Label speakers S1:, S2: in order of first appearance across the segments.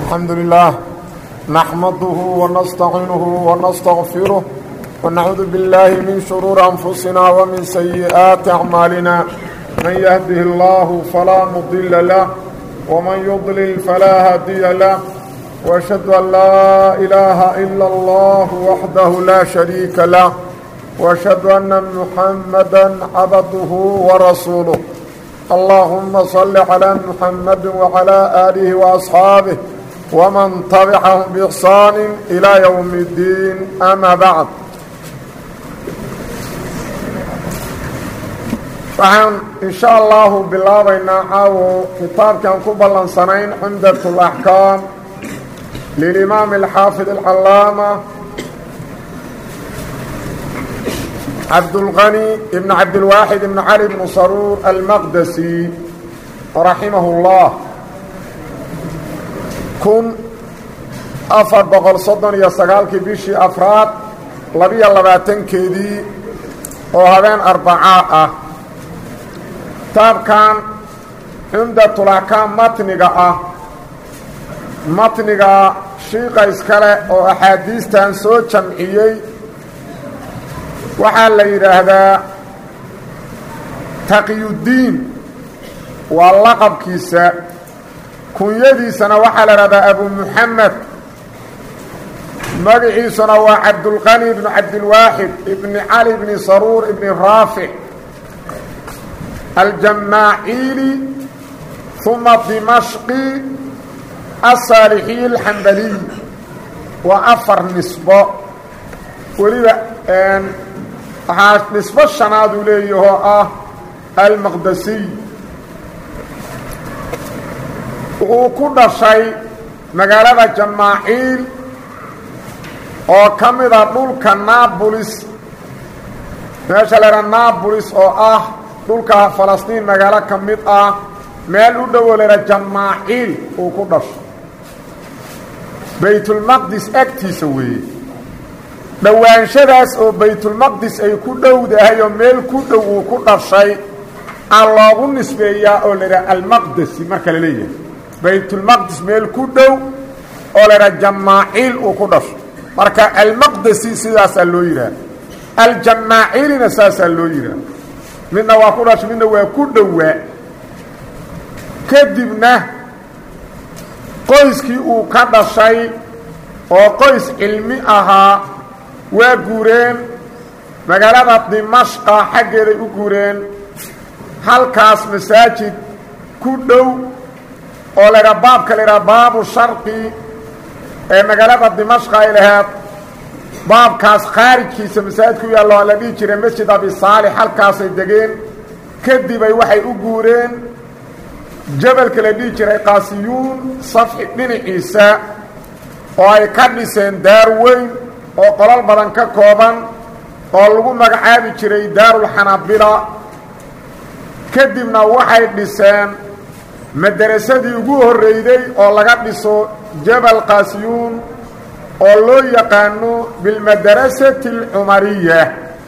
S1: الحمد لله نحمده ونستعينه ونستغفره ونعوذ بالله من شرور أنفسنا ومن سيئات أعمالنا من يهده الله فلا مضل له ومن يضلل فلا هادي له وأشهد أن لا إله إلا الله وحده لا شريك له وأشهد أن محمدا عبده ورسوله اللهم صل على محمد وعلى آله وأصحابه ومن تبعهم بإحسان إلى يوم الدين أما بعد waxaan in sha allahu bilaabaynaa caawo kitaabkaan ku ballansanayn cumdat اlaxkaam lilimaam alxaafid alcalaama cabdulqani ibn cabdilwaaxid ibn cali bnu saruur almaqdasi raximah اllah kun afar boqol soddon iyo sagaalkii bishii afraad labiyo labaatankeedii oo habeen arbacaa ah kitaabkan cumdatulaxkaam matniga ah matniga shiiqa iskale oo axaadiistan soo jamciyey waxaa la yidhaahdaa taqiyuddiin waa laqabkiisa kunyadiisana waxaa la idhahdaa abu muxamed magaciisuna waa cabdulqani ibnu cabdilwaaxid ibni cali ibni saruur ibni raafic aljamaaciili uma dimashqi asaalixiy alxambaliy waa afar nisbo weliba waxaa nisbo shanaad uu leeyahoo ah almaqdasiy wuxuu ku dhashay magaalada jamaaciil oo ka mida dhulka naabulis meesha la idhaha naabulis oo ah dhulka falastiin magaalo ka mid ah meel u dhowo la idhaha jamaaciil uu ku dhashay baytulmaqdis agtiisa weeye dhowaanshadaas oo baytulmaqdis ay ku dhowdahay oo meel ku dhow uu ku dhashay aa loogu nisbeeyaa oo la idhaha almaqdesi marka la leeyahay baytulmaqdis meel ku dhow oo la idhaha jamaaciil uu ku dhashay marka almaqdesi sidaasaa loo yidhaha aljamaaciilina saasaa loo yidhaha midna waa ku dhashay midna waa ku dhowaa kadibna qoyskii uu ka dhashay oo qoys cilmi ahaa waa guureen magaalada dimashqa xaggeeday u guureen halkaas masaajid ku dhow oo la ydhaha baabka la ydhaha baabu sharqi ee magaalada dimashqa ay laheed baabkaas khaarijkiisa masaajid ku yaallo la dhihi jiray masjid abi saalix halkaasay degeen kadibay waxay u guureen jabalka la dhihi jiray qaasiyuun safxi dhinaciisa oo ay ka dhiseen daar weyn oo qolal badan ka kooban oo lagu magacaabi jiray daarulxanabila kadibna waxay dhiseen madarasadii ugu horreyday oo laga dhiso jabal qaasiyuun oo loo yaqaano bilmadarasati alcumariya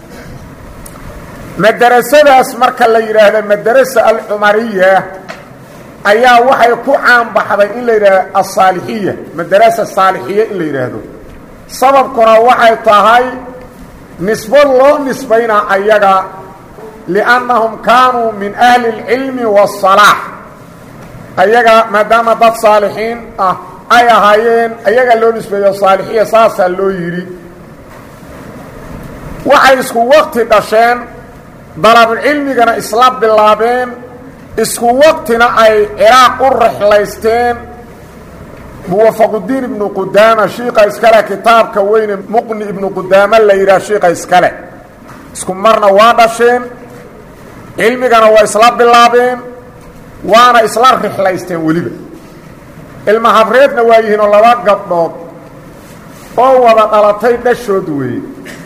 S1: madarasadaas marka la yidhaahdo madarasa alcumariya ayaa waxay ku caanbaxday in la yidhaahdo asaalixiya madarasa saalixiya in la yidhaahdo sababkuna waxay tahay nisbo loo nisbaynaa ayaga liannahum kaanuu min ahli اlcilmi waالsalaax ayaga maadaama dad saalixiin ah ay ahaayeen ayaga loo nisbeeyo saalixiya saasaa loo yidhi waxay isku waqti dhasheen dalabulcilmigana isla bilaabeen isku waqtina ay ciraaq u rexlaysteen muwafaqudiin ibnu qudaama shiika iskale kitaabka weyne muqni ibnu qudaama la yidhaha shiika iskale isku marna waa dhasheen cilmigana waa isla bilaabeen waana isla rixlaysteen weliba ilma habreedna waa yihiinoo laba gabdhood oo wada dhalatay dhashood weeye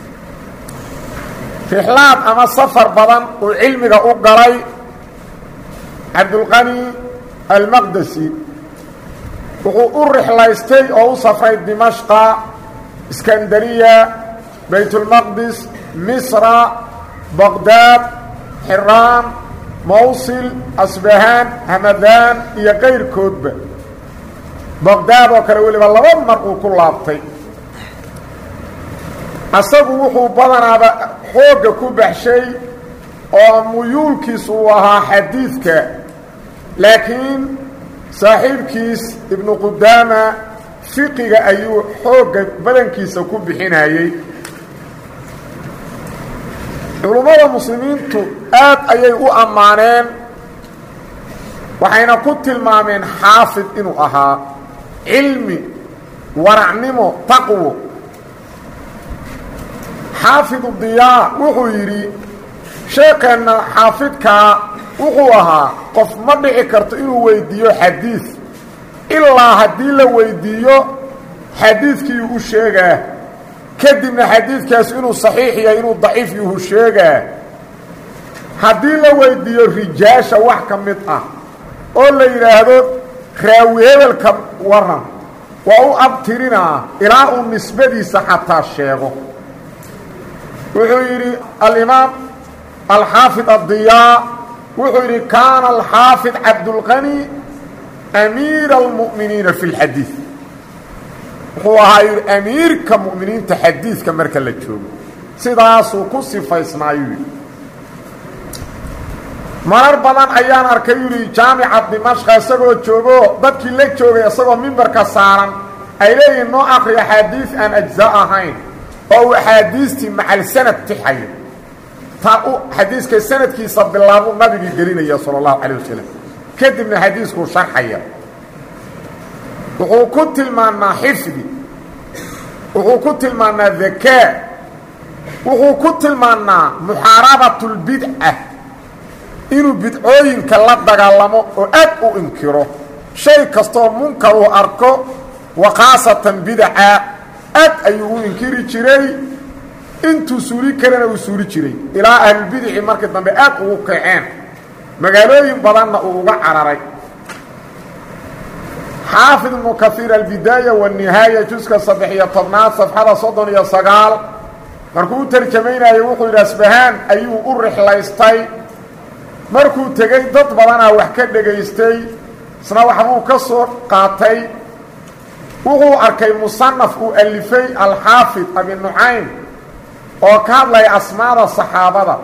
S1: rixlaad ama safar badan uu cilmiga u galay cabdulqani almaqdesi wuxuu u rixlaystay oo u safray dimashqa iskandariya baytulmaqdis misra baqdaad xiraan mawsil asbahaan hamadaan iyo kayrkoodba baqdaad oo kale weliba laba mar uu ku laabtay asagu wuxuu badanaaba xoogga ku baxshay oo muyuulkiis uu ahaa xadiidka laakiin saaxiibkiis ibnu qudaama fiqiga ayuu xoogga badankiisa ku bixinayey culummada muslimiintu aad ayay u ammaaneen waxayna ku tilmaameen xaafid inuu ahaa cilmi waracnimo taqwo xaafidu diyaa wuxuu yidhi sheekeenna xaafidkaa wuxuu ahaa qof ma dhici karto inuu weydiiyo xadiid ilaa haddii la weydiiyo xadiidkii u sheegaa kadibna xadiidkaas inuu saxiix yahay inuu daciif yuhu sheegaa haddii la weydiiyo rijaasha wax ka mid ah oo la yidhaahdo raawi hebelka waran waa u abtirinaa ilaa uu nisbadiisa xataa sheego wuxuu yidhi alimaam alxaafid addiyaa wuxuu yidhi kaana alxaafid cabdulqani amiira almu'miniina fi lxadiid wuxuu ahaa yidhi amiirka mu'miniinta xadiidka marka la joogo sidaasuu ku sifaysnaayuu yidhi marar badan ayaan arkay yidhi jaamica dimashqa isagoo joogo dadkii la joogay isagoo mimbarka saaran ay leeyihiin noo akri axaadiis aan ajza ahayn oo uu axaadiistii macal sanad tixayo taa u xadiiska sanadkiisa bilaabuu nabigii gelinaya sala allahu calayh wasalam kadibna xadiiskuu sharxaya wuxuu ku tilmaanaa xifdi wuxuu ku tilmaanaa dakaa wuxuu ku tilmaanaa muxaarabatu lbidca inuu bidcooyinka la dagaalamo oo aad u inkiro shay kastoo munkar uu arko wa khaasatan bidaca aad ayuu u inkiri jiray intuu suuli karana uu suuli jiray ilaa ahlulbidici markii dambe aad ugu kaceen magaalooyin badanna uu uga cararay xaafid ibnu kaiir albidaaya wanihaaya juska saddex iyo tobnaad safxada soddon iyo sagaal markuu u tarjamaynayo wuxuu yidhi asbahaan ayuu u rixlaystay markuu tegey dad badanaa wax ka dhegaystay isna waxbuu ka soo qaatay wuxuu arkay musanaf uu alifay alxaafid abi nucaym oo ka hadlaya asmaada saxaabada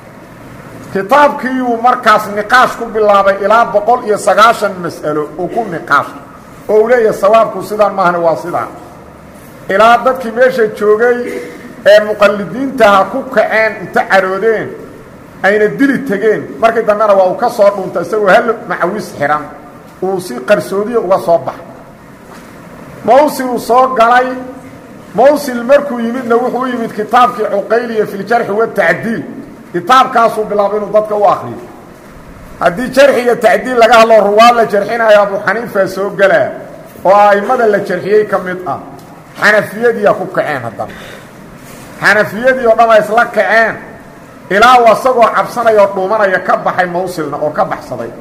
S1: kitaabkiiuu markaas niqaash ku bilaabay ilaa boqol iyo sagaashan mas'alo uu ku niqaash oo uu leeyahay sawaabku sidaan maahna waa sidaan ilaa dadkii meesha joogay ee muqallidiintaha ku kaceen inta caroodeen ayna dili tegeen markii dambena waa uu ka soo dhuuntay isagoo hal macawis xihan uu si qarsoodiya uga soo baxay mawsil uu soo galay mawsil markuu yimidna wuxuu u yimid kitaabkii cuqayliya fi ljarxi watacdiil kitaabkaasuu bilaabay inuu dadka u akriyo haddii jarxi iyo tacdiil laga hadlo ruwaad la jarxinayo abu xaniifa soo gelaa oo a'immada la jarxiyey ka mid ah xanafiyadiiyaa ku kaceen haddana xanafiyadii oo dhan ay isla kaceen ilaa uu asagoo cabsanaya oo dhuumanaya ka baxay mawsilna oo ka baxsaday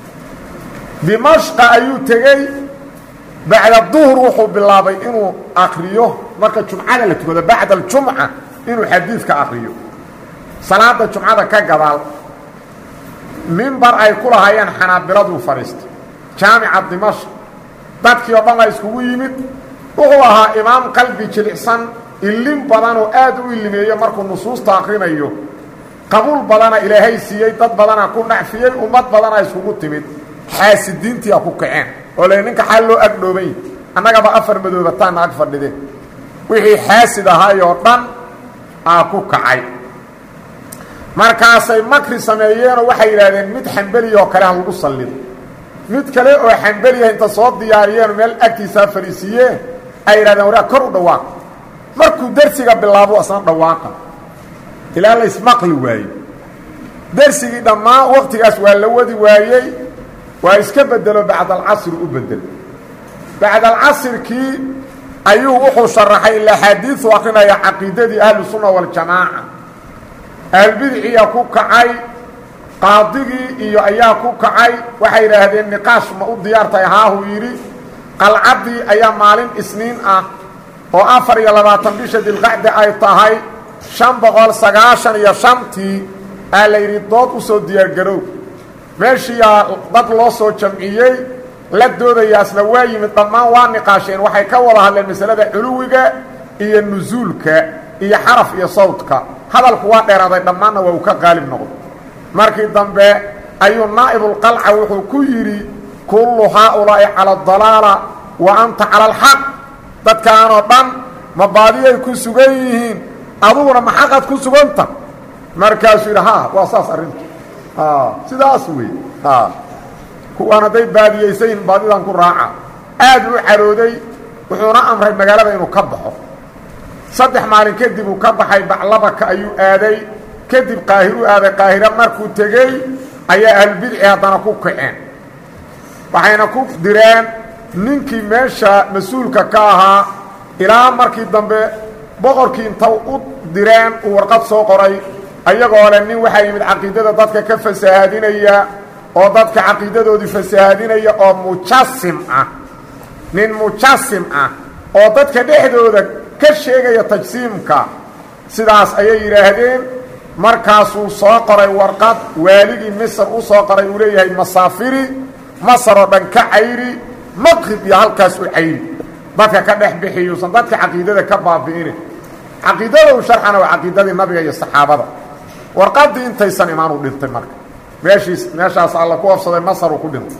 S1: dimashqa ayuu tegey bacda duhr wuxuu bilaabay inuu akriyo marka jumcada la tukado bacda aljumca inuu xadiidka akriyo salaada jumcada ka gadaal mimbar ay ku lahaayeen xanaabiladuu fadhiistay jaamica dimashq dadkii oo dhan la iskugu yimid wuxuu ahaa imaam qalbi jilicsan ilin badan oo aad u ilimeeyo markuu nusuusta akrinayo qabuul badana ilaahay siiyey dad badana ku nacfiyey ummad badana iskugu timid xaasidiintii a ku kaceen oo le ninka xaal loo agdhoobay annagaba afar madoobataana ag fadhideen wixii xaasid ahaayoo dhan aa ku kacay markaasay makri sameeyeenoo waxay yidhaahdeen mid xambeliya oo kale ha lagu sallido mid kale oo xambeliya inta soo diyaariyeen meel agtiisaa fadhiisiiyeen ay yidhahdeen waraa kor u dhawaaq markuu dersiga bilaabo asna dhawaaqa ilaa la ismaqli waaye dersigii dhammaan waktigaas waa la wadi waayey waa iska bedelo bacdalcasri u bedel bacdalcasrkii ayuu wuxuu sharaxay ilaxaadiiu akrinaya caqiidadii ahlusunna waljamaaca ahlbidciya ku kacay qaadigii iyo ayaa ku kacay waxay yidhaahdeen niqaash ma u diyaartahay haahuu yidhi qalcaddii ayaa maalin isniin ah oo afar iyo labaatan bisha dilqacdi ay tahay shan boqol sagaashan iyo shantii aa la yidhi dood u soo diyaargarow meeshiiyaa dad loo soo jamciyey la doodayaasna waa yimid dhammaan waa niqaasheen waxay ka wada hadleen masalada culuwiga iyo nusuulka iyo xaraf iyo sawdka hadalku waa dheeraaday dhammaanna waa uu ka qaalib noqday markii dambe ayuu naa'ibulqalca wuxuu ku yidhi kullu haaulaa'i cala adalaala wa anta cala alxaq dadkaanoo dhan ma baadiyay ku sugan yihiin aduguna ma xaqaad ku suganta markaasuu yidhi ha waa saas arrintu sidaas wey kuwaan hadday baadiyaysayin baadidan ku raaca aad u carooday wuxuuna amray magaalada inuu ka baxo saddex maalin kadib uu ka baxay baclabaka ayuu aaday kadib qaahir u aaday qaahira markuu tegey ayaa ahlubidci haddana ku kaceen waxayna ku direen ninkii meesha mas-uulka ka ahaa ilaa markii dambe boqorkii inta u direen uu warqad soo qoray ayagoo leh nin waxaa yimid caqiidada dadka ka fasahaadinaya oo dadka caqiidadoodii fasahaadinaya oo mujasim ah nin mujasim ah oo dadka dhexdooda ka sheegaya tajsiimka sidaas ayay yidhaahdeen markaasuu soo qoray warqad waaligii misr u soo qoray uu leeyahay masaafiri masar oo dhan ka cayri maqrib iyo halkaas u cayri dadka ka dhex bixiyuusan dadka caqiidada ka baabi'inin caqiidada u sharxana waa caqiidadii nabiga iyo saxaabada warqaddii intaysan imaan u dhintay marka meeshiis meeshaas alla ku afsaday masar uu ku dhintay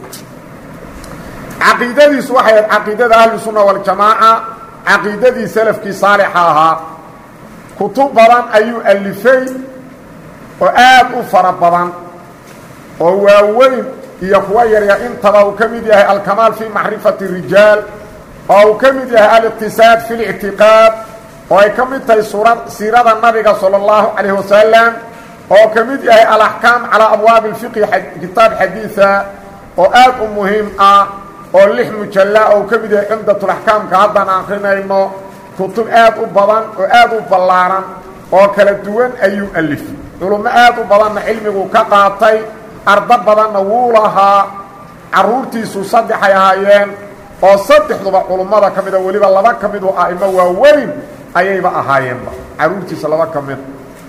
S1: caqiidadiisu waxay ahayd caqiidada ahlusunna waljamaaca caqiidadii salafkii saalixa ahaa kutub badan ayuu alifay oo aad u fara badan oo waaweyn iyo kuwa yaryar intaba uu ka mid yahay alkamaal fii macrifati rijaal oo uu ka mid yahay aliqtisaad fi lictiqaad oo ay ka mid tahay suura siirada nabiga sala allahu calayh wasalam oo ka mid yahay alaxkaam calaa abwaabi اlfiqhi kitaab xadiida oo aad u muhiim ah oo lix mujalla oo ka mid yahay cumdatulaxkaamka haddaan akrinayno kutub aad u badan oo aad u ballaaran oo kala duwan ayuu alifay culummo aad u badanna cilmiguu ka qaatay ardo badanna wuu lahaa carruurtiisu saddexay ahaayeen oo saddexduba culummada ka mida weliba laba ka midu a'imo waaweyn ayayba ahaayeenba carruurtiisa laba ka mid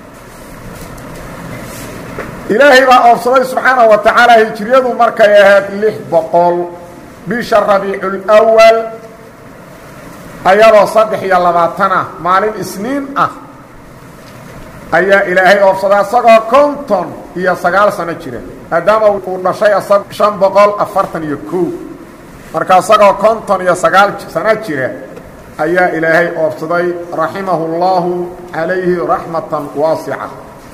S1: ilaahay baa oofsaday subxaanaه wa tacaala hijriyadu markay ahayd lix boqol bisha rabiiculwal ayadoo saddex iyo labaatan ah maalin isniin ah ayaa ilaahay oofsaday asagoo konton iyo sagaal sano jira maadaama uu dhashay asag shan boqol afartan iyo kow marka asagoo konton iyo sagaal sano jira ayaa ilaahay oofsaday raximahu اllahu calayhi raxmatan waasica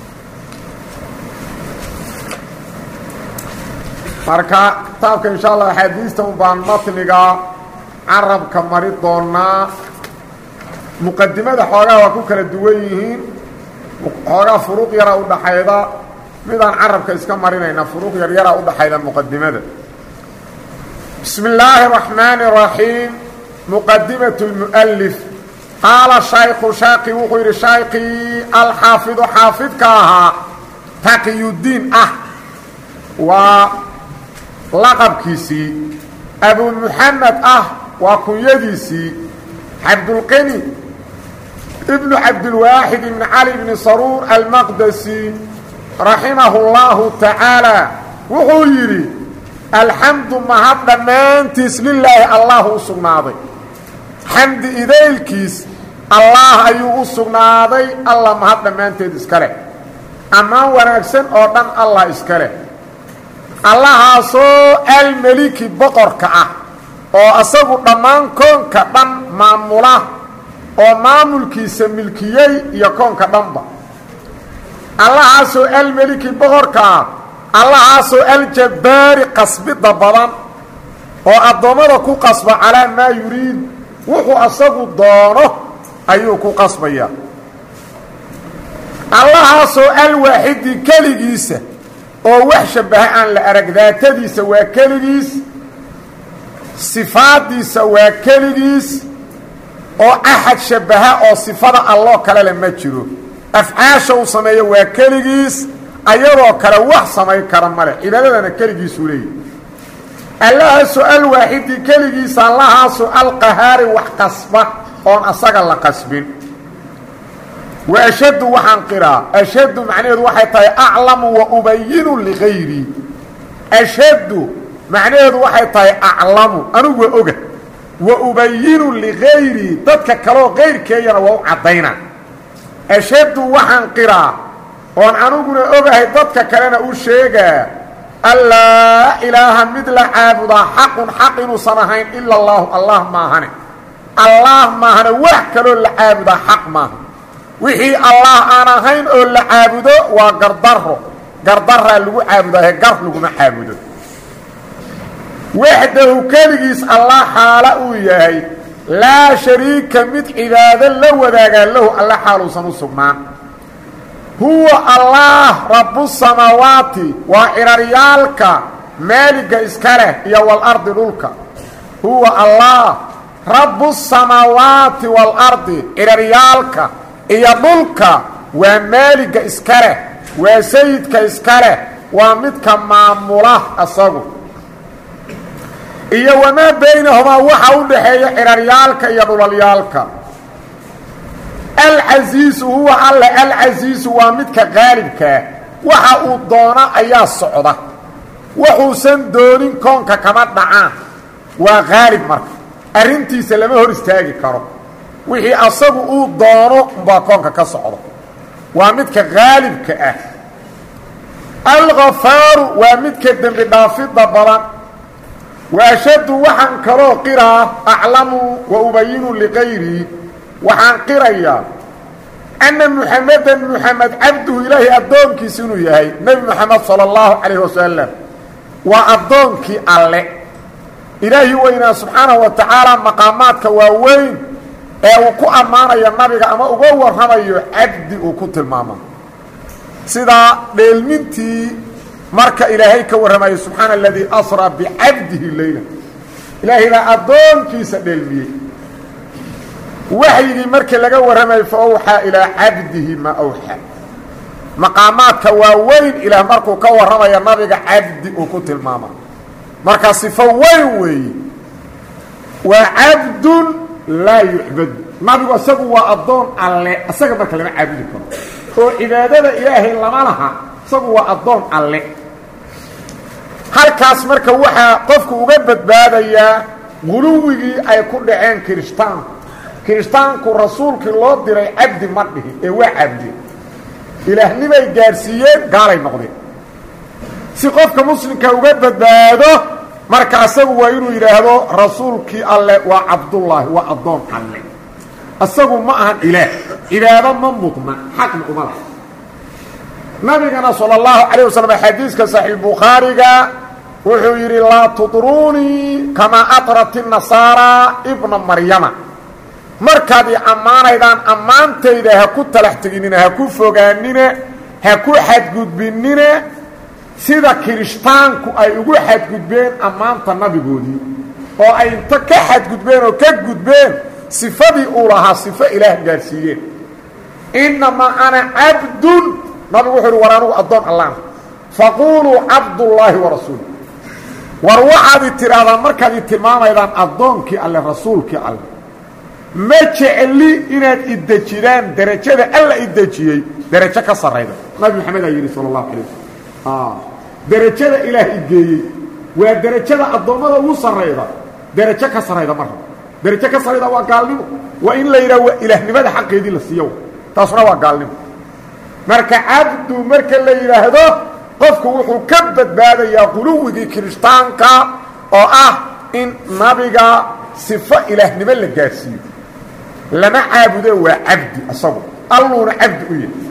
S1: marka kitaabka insha allah axaadiista un baan matniga carabka mari doonaa muqadimada xoogaa waa ku kala duwan yihiin xoogaa furuuq yara udhaxayda midaan carabka iska marinayna furuuq yar yara udhaxayda muqadimada bismi illaahi الرaxmaani الraxiim muqadimaة اlmuؤlif qaala shayku shaaqi wuxuu yidhi shaykii alxaafidu xaafidka ahaa taqiyudiin ah waa laqabkiisii abu muxamed ah waa kunyadiisii cabdulqani ibnu cabdilwaaxid ibni cali bni saruur almaqdasi raximahu اllahu tacaala wuxuu yidhi alxamdu mahad dhammaantiis lilaahi allah u sugnaaday xamdi idaylkiis allaah ayuu u sugnaaday allah mahad dhammaanteed iska leh ammaan wanaagsan oo dhan allah iska leh allahaasoo almeliki boqorka ah oo asagu dhammaan koonka dhan maamula oo maamulkiisa milkiyey iyo koonka dhanba allahaasoo almeliki boqorka ah allahaasoo aljabbaari qasbidda badan oo addoommada ku qasba calaa maa yuriid wuxuu asagu doono ayuu ku qasbayaa allahaasoo alwaaxidi keligiisa oo wax shabbaha aan la arag daatadiisa waa keligiis sifaaddiisa waa keligiis oo axad shabbaha oo sifada alloo kale le ma jiro afcaasha uu sameeyo waa keligiis ayadoo kale wax samayn kara male cibaadadana keligiisuu leeyahy allahaasoo alwaaxidi keligiisa allahaasoo alqahaari wax qasba oon asaga la qasbin wa ashaddu waxaan qiraa ashaddu macnaheedu waxay tahay aclamu wa ubayinu ligayrii ashaddu macnaheedu waxay tahay aclamu anigu waa oga wa ubayinu ligayrii dadka kaleoo kayrkeeyana waa u caddaynaa ashhadu waxaan qiraa oon aniguna ogahay dadka kalena u sheegaa allaa ilaaha mid la caabudaa xaqun xaq inuusan ahayn ila allaahu allah maahane allah maahane wax kaloo la caabudaa xaq maaha wixii allah aan ahayn oo la caabudo waa gardaro gardaraa lagu caabudaahe gar laguma caabudo waxdahu keligiis allah xaala uu yahay laa shariika mid cibaado la wadaagaa lahu alla xaaluusan u sugnaan huwa allah rabbusamaawaati waa ciraryaalka maaliga iska leh iyo walardi dhulka huwa allah rabbusamaawaati waalardi ciraryaalka iyo dhulka waa maaliga iska leh waa sayidka iska leh waa midka maamula asagu iyo wamaa baynahumaa waxa u dhaxeeya ciraryaalka iyo dhulalyaalka alcasiisu huwa alle alcasiisu waa midka qaalibkaa waxa uu doona ayaa socda waxuusan doonin koonka kama dhacaan waa qaalib marka arrintiisa lama hor istaagi karo wixii asagu uu doono umbaa koonka ka socda waa midka qaalibka ah alkhafaaru waa midka dembi dhaafidda badan wa ashaddu waxaan kaloo qiraa aclamu wa ubayinu liqayrii waxaan qirayaa anna muxamedan muxamed cabduhu ilaahay addoonkiisa inuu yahay nebi moxamed sala allahu calayh wasalam waa addoonkii alle ilaahi weynaa subxaanahu wa tacaala maqaamaadka waaweyn ee uu ku ammaanayo nabiga ama uga warramayo cabdi uu ku tilmaamo sidaa dheelmintii marka ilaahay ka warramayo subxaana aladii asraa bicabdihi leyla ilaahay baa addoonkiisa dheelmiyey waxyigii markii laga warramayo fa awxaa ilaa cabdihi ma awxaa maqaamaadka waaweyn ilaah markuu ka warramayo nabiga cabdi uu ku tilmaama marka sifo weyn weeye waa cabdun laa yucbadu nabigu isagu waa addoon alle isaga marka lama caabudi karo oo cibaadada ilaahay lama laha isagu waa addoon alle halkaas marka waxaa qofku uga badbaadayaa guluwigii ay ku dhaceen kirishtaanku kirishtaanku rasuulkii loo diray cabdi ma dhihi ee waa cabdi ilaahnimay gaadhsiiyeen gaalay noqdeen si qofka muslimka uga badbaado marka asagu waa inuu yidhaahdo rasuulkii alle waa cabdullaahi waa addoon alle isagu ma ahan ilaah cibaado ma mudna xaqna uma laha nabigana salى اllahu calayه waslm xadiiska saxiixbukhaariga wuxuu yidhi laa tudruunii kamaa atrat الnasaara ibna maryama markaad i ammaanaydaan ammaantayda ha ku talax teginina ha ku fogaanina ha ku xadgudbinina sida kirishtaanku ay ugu xadgudbeen ammaanta nabigoodii oo ay inta ka xadgudbeen oo ka gudbeen sifadii uu lahaa sifo ilaah gaadhsiiyeen innamaa ana cabdun nabigu wuxuu uhi war anugu addoon allaana faquuluu cabdullaahi wa rasuul war waxaad i tidhaahdaan markaad i tilmaamaydaan addoonkii alle rasuulkii alle ma jecli inaad idejidaan derajada alla idejiyey derajo ka sarrayda nabi maxamed aa yidhi sala allahu alay wasalam derajada ilaah igeeyey waa derajada addoommada ugu sarrayda derajo ka sarrayda marra derajo ka sarrayda waa gaalnimo waa in la yidhaha waa ilaahnimada xaqeedii la siiyo taasuna waa gaalnimo marka cabdu marka la yidhaahdo qofku wuxuu ka badbaadayaa quluwigii kirishtaanka oo ah in nabiga sifo ilaahnimo la gaadhsiiyo lama caabudo waa cabdi asagu alluuna cabdi u yahay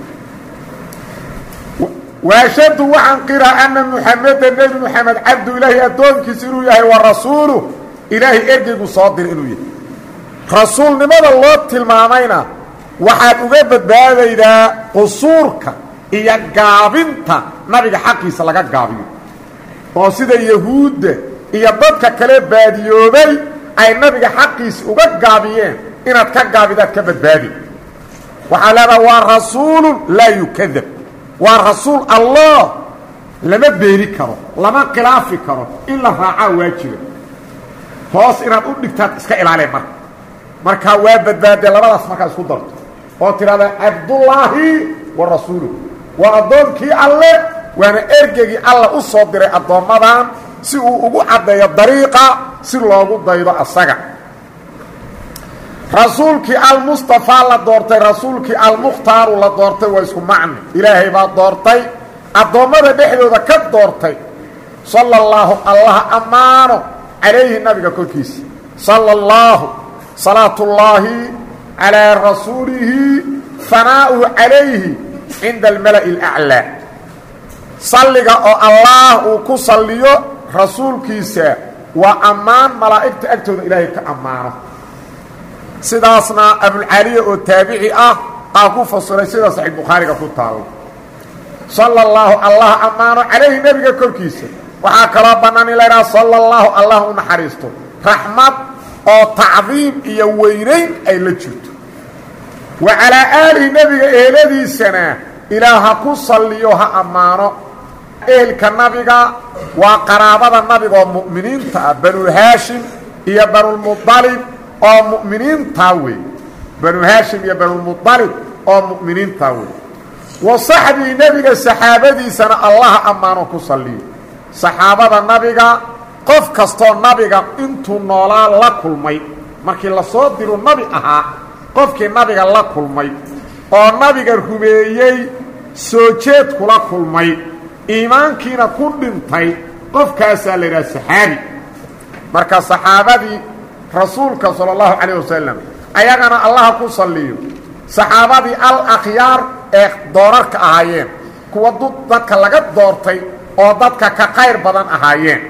S1: waashadu waxaan qiraa ana muxameda nebi moxamed cabdu ilaahay addoonkiisa inuu yahay wa rasuulu ilaahay ergeygu soo diray inuu yahay rasuulnimada loo tilmaamayna waxaad uga badbaadaydaa qusuurka iyo gaabinta nabiga xaqiisa laga gaabiyo oo sida yahuudda iyo dadka kale baadiyoobay ay nabiga xaqiisa uga gaabiyeen inaad ka gaabidaad ka badbaadi waxaa leedaha waa rasuulun laa yukadab waa rasuul allah lama beeni karo lama khilaafi karo in la raacaa waajiba hoos inaad u dhigtaad iska ilaaleen marka markaa waa badbaadee labadaas markaa isku darto oo tidhahdaa cabdullaahi wa rasuuluh waa addoonkii alle waana ergegii alla u soo diray addoommadan si uu ugu caddeeyo dariiqa si loogu daydo asaga rasuulkii almustafaa la doortay rasuulkii almukhtaaru la doortay waa isku macni ilaahay baa doortay addoommada dhexdooda ka doortay sala allaahu allah ammaano calayhi nabiga korkiisa sala allaahu salaatullaahi calaa rasuulihi fanaa'uhu calayhi cinda almala'i alaclaa salliga oo allaah uu ku salliyo rasuulkiisa waa ammaan malaa'igta agtooda ilaahay ka ammaano sidaasna abulcaliya oo taabici ah aa ku fasiray sida saxiix bukhaariga ku taalo sala allaahu allah ammaano calayhi nebiga korkiisa waxaa kaloo bannaan in la idhaha sala allaahu allah u naxariisto raxmad oo tacdiim iyo weynayn ay la jirto wa calaa aalihi nebiga eheladiisana ilaah ha ku salliyo ha ammaano ehelka nabiga waa qaraabada nabiga oo mu'miniinta ah banu haashim iyo banulmudalib oo mu'miniintaa wey banu haashim iyo banulmudalib oo mu'miniintaa wey wa saxbii nebiga saxaabadiisana allaha ammaano ku salliyo saxaabada nabiga qof kastoo nabiga intuu noolaa la kulmay markii lasoo diru nabi ahaa qofkii nabiga la kulmay oo nabiga rumeeyey soo jeed kula kulmay iimaankiina ku dhintay qofkaasaa la yidhaha saxaabi marka saxaabadii rasuulka sala allahu calayh wasalam ayagana allaha ku salliyo saxaabadii al akhyaar ee doorarka ahaayeen kuwa dadka laga doortay oo dadka ka qayr badan ahaayeen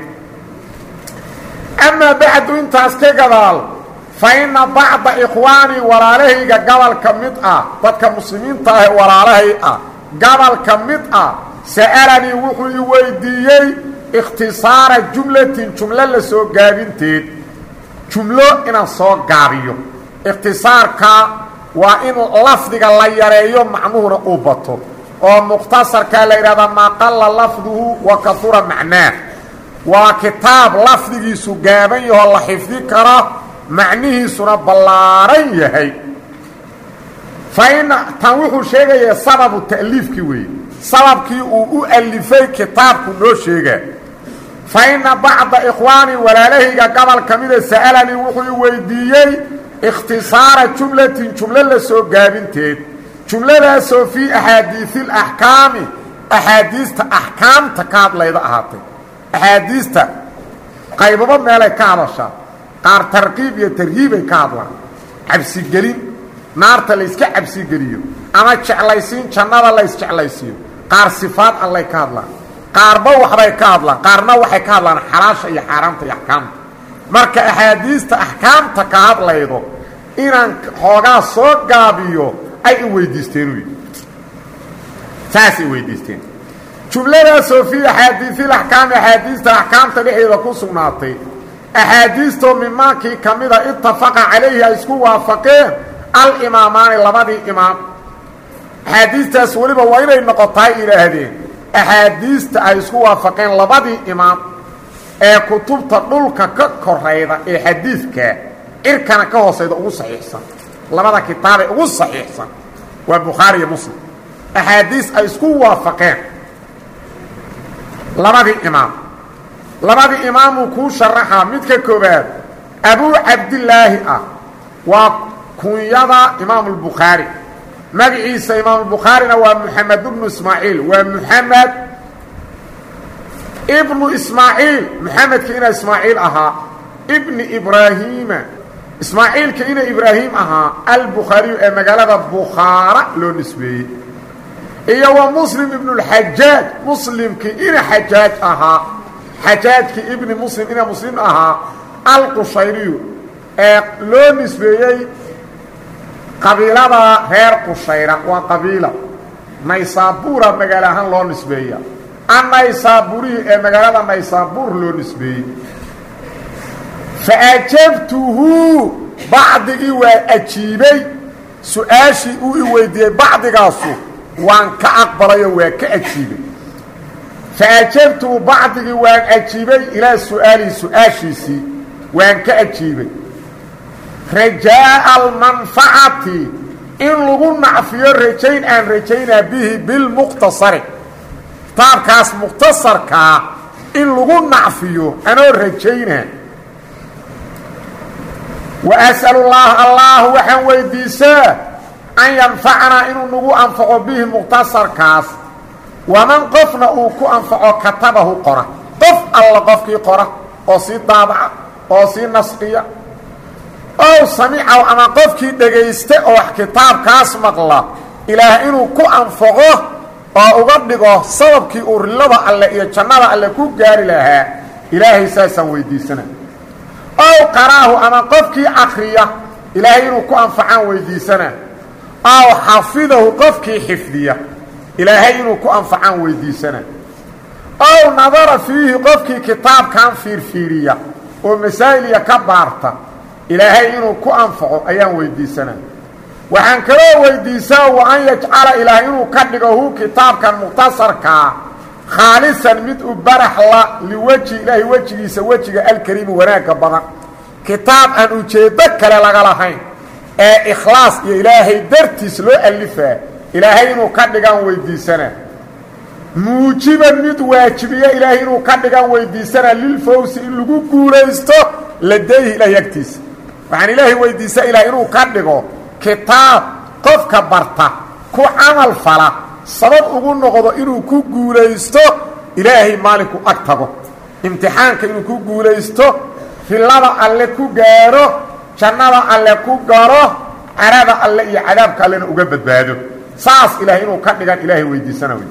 S1: amaa bacdu intaas ka gadaal fa inna bacda ikhwaanii walaalahayga gabalka mid ah dadka muslimiinta ah ee walaalahay ah gabalka mid ah sa'alanii wuxuu i weydiiyey ikhtisaara jumlatin jumlo la soo gaabinteed jumlo inaan soo gaabiyo ikhtisaarka waa in lafdiga la yareeyo macnuhuna uu bato oo mukhtasarkaa la yidhahdaa maa qalla lafduhu wa kahura macnaah waa kitaab lafdigiisu gaaban yahoo la xifdi karo macnihiisuna ballaaran yahay fa in tan wuxuu sheegayaa sababu ta'liifkii weeye sababkii uu u alifay kitaabku noo sheegaa fa inna bacda ikhwaanii walaalahayga gobol ka mida sa'alanii wuxuu i weydiiyey ikhtisaara jumlatin jumlo la soo gaabinteed jumladaasoo fii axaadiisi alaxkaami axaadiista axkaamta ka hadlayda ahaatay axaadiista qaybabo meelay ka hadashaa qaar tarqiib iyo tarhiibay ka hadlaan cabsigelin naarta layska cabsigeliyo ama jeclaysiin jannada laysjeclaysiiyo qaar sifaad allay ka hadlaan qaarba waxbay ka hadlaan qaarna waxay ka hadlaan xalaasha iyo xaaraamta iyo axkaamta marka axaadiista axkaamta ka hadlaydo inaan xoogaa soo gaabiyo ay i weydiisteen wy saasay weydiisteen jumladaasoo fii axaadiisil axkaami axaadiista axkaamta dhexdeeda ku sugnaatay axaadiistoo mimaankii ka mida itafaqa calayhi ay isku waafaqeen alimaamaani labadii imaam axaadiistaas weliba waa inay noqotaay idhaahdeen axaadiista ay isku waafaqeen labadii imaam ee kutubta dhulka ka korayda ee xadiidka cirkana ka hoosayda ugu saxiixsan labada kitaabee ugu saxiixsan waa bukhaari iyo muslim axaadiis ay isku waafaqeen labadii imaam labadii imaamuu kuu sharaxaa midka koobaad abuu cabdilaahi ah waa kunyada imaamu lbukhaari magaciisa imaamulbukhaarina waa moxamed ibnu ismaaciil waa moxamed ibnu ismaaciil moxamedka ina ismaaciil ahaa ibni ibraahiima ismaaciilka ina ibraahim ahaa albukhaariyu ee magaalada bukhaara loo nisbeeyey iyo wa muslim ibnulxajaaj muslimkii ina xajaaj ahaa xajaajkii ibni muslim ina muslim ahaa alqushayriyu ee loo nisbeeyey qabiilada reer qushayra waa qabiila naysaabuura magaalo ahaan loo nisbeeya annaysaabuuriyi ee magaalada naysaabuur loo nisbeeyey fa ajabtuhu bacdigii waa ajiibay su-aashii uu i weydiiyey bacdigaasu waan ka aqbalayoo waa ka ajiibay fa ajabtuhu bacdigii waan ajiibay ilaa su-aalihi su-aashiisii waan ka ajiibay rajaa'a almanfacati in lagu nacfiyo rajayn aan rajaynaa bihi bilmuqtasari kitaabkaas mukhtasarkaa in lagu nacfiyo anoo rajayna wa as'alu llaaha allah waxaan weydiisaa an yanfacanaa inuu nagu anfaco bihi mukhtasarkaas waman qofna uu ku anfaco katabahu qora qof alla qofkii qora oo sii daabaca oo sii nasqiya ow samicaw ama qofkii dhegaysta oo wax kitaabkaas maqla ilaah inuu ku anfaco oo uga dhigo sababkii uu rilada alle iyo jannada alle ku gaari lahaa ilaahay saasaan weydiisana ow qaraahu ama qofkii akriya ilaahay inuu ku anfacaan weydiisana ow xafidahu qofkii xifdiya ilaahay inuu ku anfacaan weydiisana ow nadara fiihi qofkii kitaabkan fiirfiiriya oo masaa'iliya ka baarta ilaahay inuu ku anfaco ayaan weydiisana waxaan kaloo weydiisaa wa an yajcala ilaah inuu ka dhigo hu kitaabkan mukhtasarkaa khaalisan mid u baraxla liweji ilaahay wejigiisa wejiga alkariimi wanaagga badan kitaab aan ujeeddo kale laga lahayn ee ikhlaas iyo ilaahay dartiis loo alifaa ilaahay inuu ka dhigaan weydiisana muujiban mid waajibiya ilaahay inuu ka dhigaan weydiisana lilfawsi in lagu guulaysto ladayhi ilaahay agtiisa waxaan ilaahay weydiisaa ilaah inuu ka dhigo kitaab qofka barta ku camal fala sabab ugu noqdo inuu ku guulaysto ilaahay maalinku ag tago imtixaanka inuu ku guulaysto rillada alle ku gaaro jannada alle ku garo carada alle iyo cadaabka allena uga badbaado saas ilahay inuu ka dhigan ilaahay weydiisana wey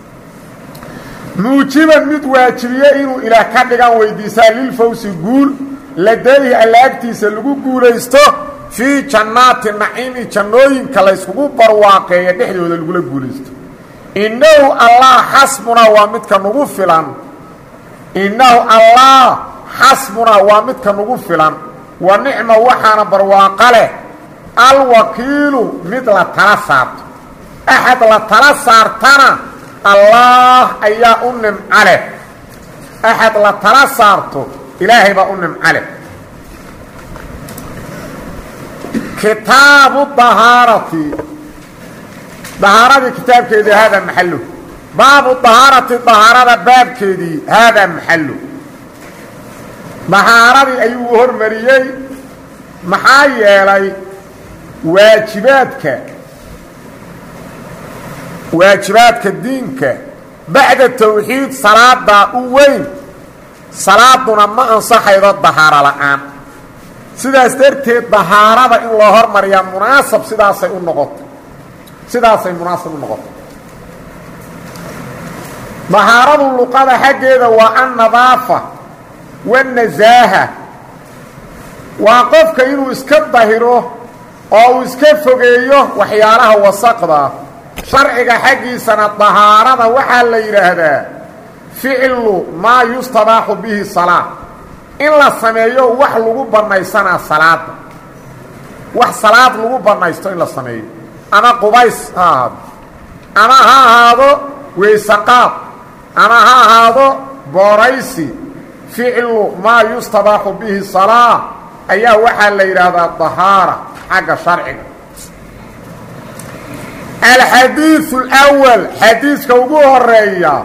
S1: muujiban mid waajibiye inuu ilaah ka dhigan weydiisaa lilfawsi guul ladayhi alla agtiisa lagu guulaysto fii jannaati naciimi jannooyinka layskugu barwaaqeeya dhexdooda lagula guulaysto innahu allah xasbunaa waa midka nagu filan innahu allah xasbunaa waa midka nagu filan wa nicma waxaana barwaaqo leh alwakiilu mid la tala saarto axad la tala saartana allaah ayaa u nimco leh axad la tala saarto ilaahay baa u nimco leh kitaabu dahaarati dahaaradii kitaabkeedii haadaa maxallo baabu dahaarati dahaarada baabkeedii haadaa maxallo dahaaradii ayuu hormariyey maxaa yeelay waajibaadka waajibaadka diinka bacda tawxiid salaadaa u weyn salaaduna ma ansaxaydo dahaaro la'aan sidaas darteed dahaarada in loo hormariyaa munaasab sidaasay u noqotay sidaasay munaasab u noqotay dahaaradu luqada xaggeeda waa annadaafa waannasaaha waa qofka inuu iska dahiro oo uu iska fogeeyo waxyaalaha wasaqda sharciga xaggiisana dahaarada waxaa la yidhaahdaa ficlu maa yustabaaxu bihi salaa in la sameeyo wax lagu bannaysanaa salaada wax salaad lagu bannaysto in la sameeyo ama qubays ha ahaado ama ha ahaado weysaqaad ama ha ahaado booraysi ficlu maa yustabaaxu bihi salaa ayaa waxaa la yidhaahdaa dahaara xagga sharciga alxadiiu اlأwal xadiiska ugu horeeya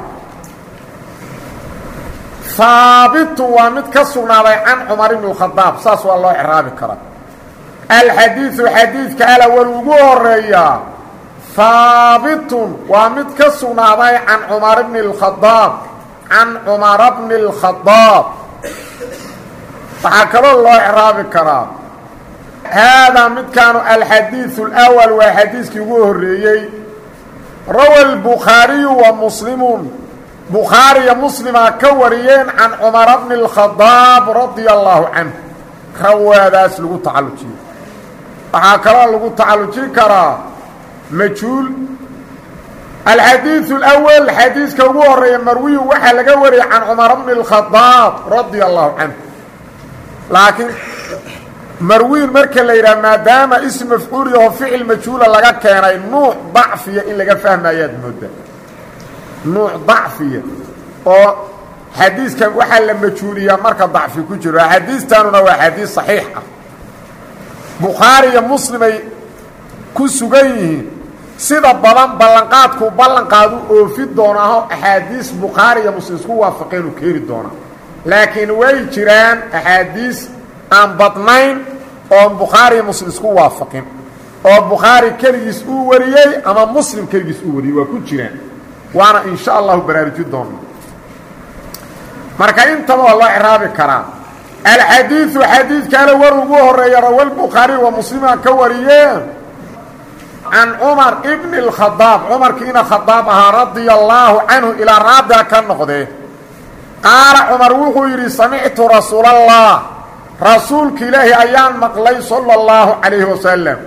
S1: haabitu waa mid ka sugnaaday can cumar ibn اkhadaab saas waa loo craabi karaa alxadiiu xadiidka alawal ugu horeeya haabitun waa mid ka sugnaaday can cumar bni اkhadaab can cumara bni اlkhadaab waxaa kaloo loo craabi karaa haadaa midkaanu alxadiiu اlأwal waa xadiiskii ugu horeeyey rawa lbukhaariyu wa muslimuun bukhaariya muslimaa ka wariyeen can cumara bni اlkhadaab radia allaahu canhu rawaadaas lagu tacallujiyo waxaa kaloo lagu tacallujin karaa majhuul alxadiiu اlأwal xadiiska ugu horeeya marwiyu waxaa laga wariyey can cumara bni اlkhadaab radia allahu canhu laakiin marwiin marka la yidhaha maadaama ism mafcuul yaho ficil majhuula laga keenay nuuc dacfiya in laga fahmayaad moodaa nuuc dacfiya oo xadiiskan waxaa la majhuuliyaa marka dacfi ku jiro xadiistanuna waa xadiis saxiix ah bukhaari iyo muslimay ku sugan yihiin sida badan ballanqaadkuu ballanqaadu oofi doonaaho axaadiis bukhaari iyo muslim isku waafaqeenu keeni doonaa laakiin way jiraan axaadiis aan badnayn oon bukhaari iyo muslim isku waafaqin oo bukhaari keligiis uu wariyey ama muslim keligiis uu wariyey waa ku jiraan waana in sha allahu baraaruji doona marka intaba waa loo ciraabi karaa alxadiidu xadiidkaale war ugu horeeya rawa lbukhaari wa muslima ka wariyeen can cumar bni اkhadaab cumarkiina khadaab ahaa radia allaahu canhu ilaa raadiga ka noqdee qaala cumar wuxuu yidhi samictu rasuulallah rasuulka ilaahi ayaan maqlay sala اllahu calayhi wasalam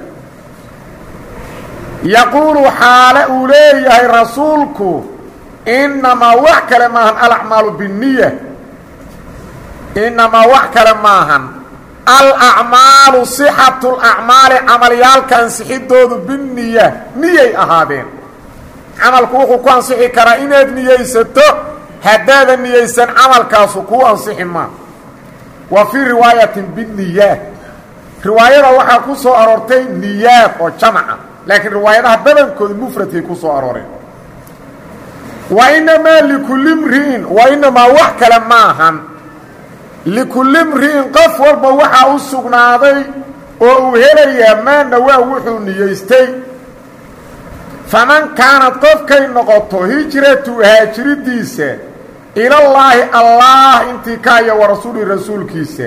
S1: yaquulu xaale uu leeyahay rasuulku innamaa wax kale maahan alacmaalu binniya innamaa wax kale maahan alacmaalu sixatu lacmaali camalyaalka ansixidoodu binniya niyay ahaadeen camalku wuxuu ku ansixi karaa inaad niyeysato haddaadan niyeysan camalkaasu kuu ansixi maa wa fii riwaayatin binniyaat riwaayada waxaa ku soo aroortay niyaad oo jamaca laakiin riwaayadaha badankooda mufradkay ku soo arooreen wa inamaa likulli mri'in wa inamaa wax kale maahan likulli mri'in qof walba waxaa u sugnaaday oo uu helayaa maana waa wuxuu niyeystay faman kaanad qofkay noqoto hijratu haajiridiisa ilallaahi allaah intii kaaya wa rasuuli rasuulkiisa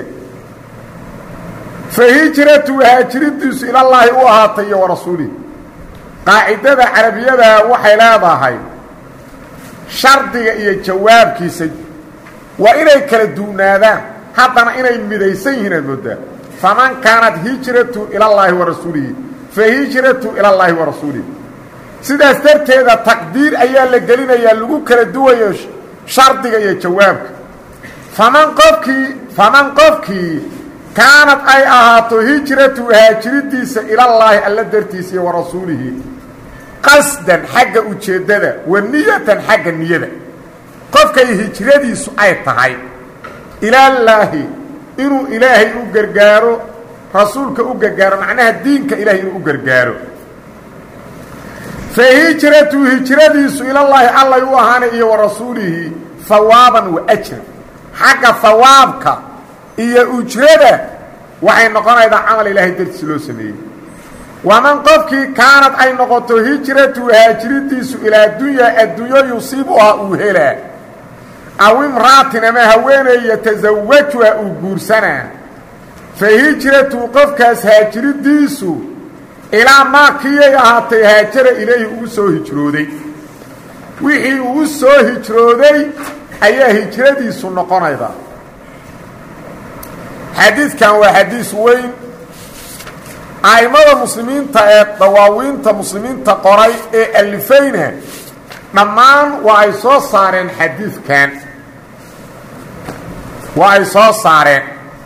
S1: fa hijratu haajiridiisu ilallaahi u ahaatay iyo wa rasuulihi qaacidada carabiyada waxay leedahay shardiga iyo jawaabkiisa waa inay kala duwnaadaan haddana inay midaysan yihiin aad moodaa faman kaanat hijratu ilallaahi wa rasuulihi fa hijratu ilallaahi wa rasuulihi sidaas darteeda taqdiir ayaa la gelinayaa lagu kala duwayo shardiga iyo jawaabka faman qofkii faman qofkii kaanad ay ahaato hijratu haajiridiisa ilallaahi alla dartiisa iyo wa rasuulihi qasdan xagga ujeeddada wa niyatan xagga niyada qofkay hijradiisu ay tahay ilaalaahi inuu ilaahay u gargaaro rasuulka u gargaaro macnaha diinka ilahay inuu u gargaaro fa hijratu hijradiisu ilallaahi allay u ahaanay iyo wa rasuulihi hawaaban wa ajran xagga hawaabka iyo ujrada waxay noqonaydaa camal ilaahay dartiisa loo sameeyey waman qofkii kaanad ay noqoto hijratu haajiridiisu ilaa dunyaa adduunyo yusiibuhaa uu helaa aw imra'atin ama haweeney yatasawajuha uu guursanaa fa hijratu qofkaas haajiridiisu ilaa maa kiyay ahaatay haajara ilayhi uu soo hijrooday wixii uu soo hijrooday ayaa hijradiisu noqonayda xadiidkan waa xadiis weyn a'immada muslimiinta ee dawaawiinta muslimiinta qoray ee alifayna dhammaan waa ay soo saareen xadiidkan waa ay soo saareen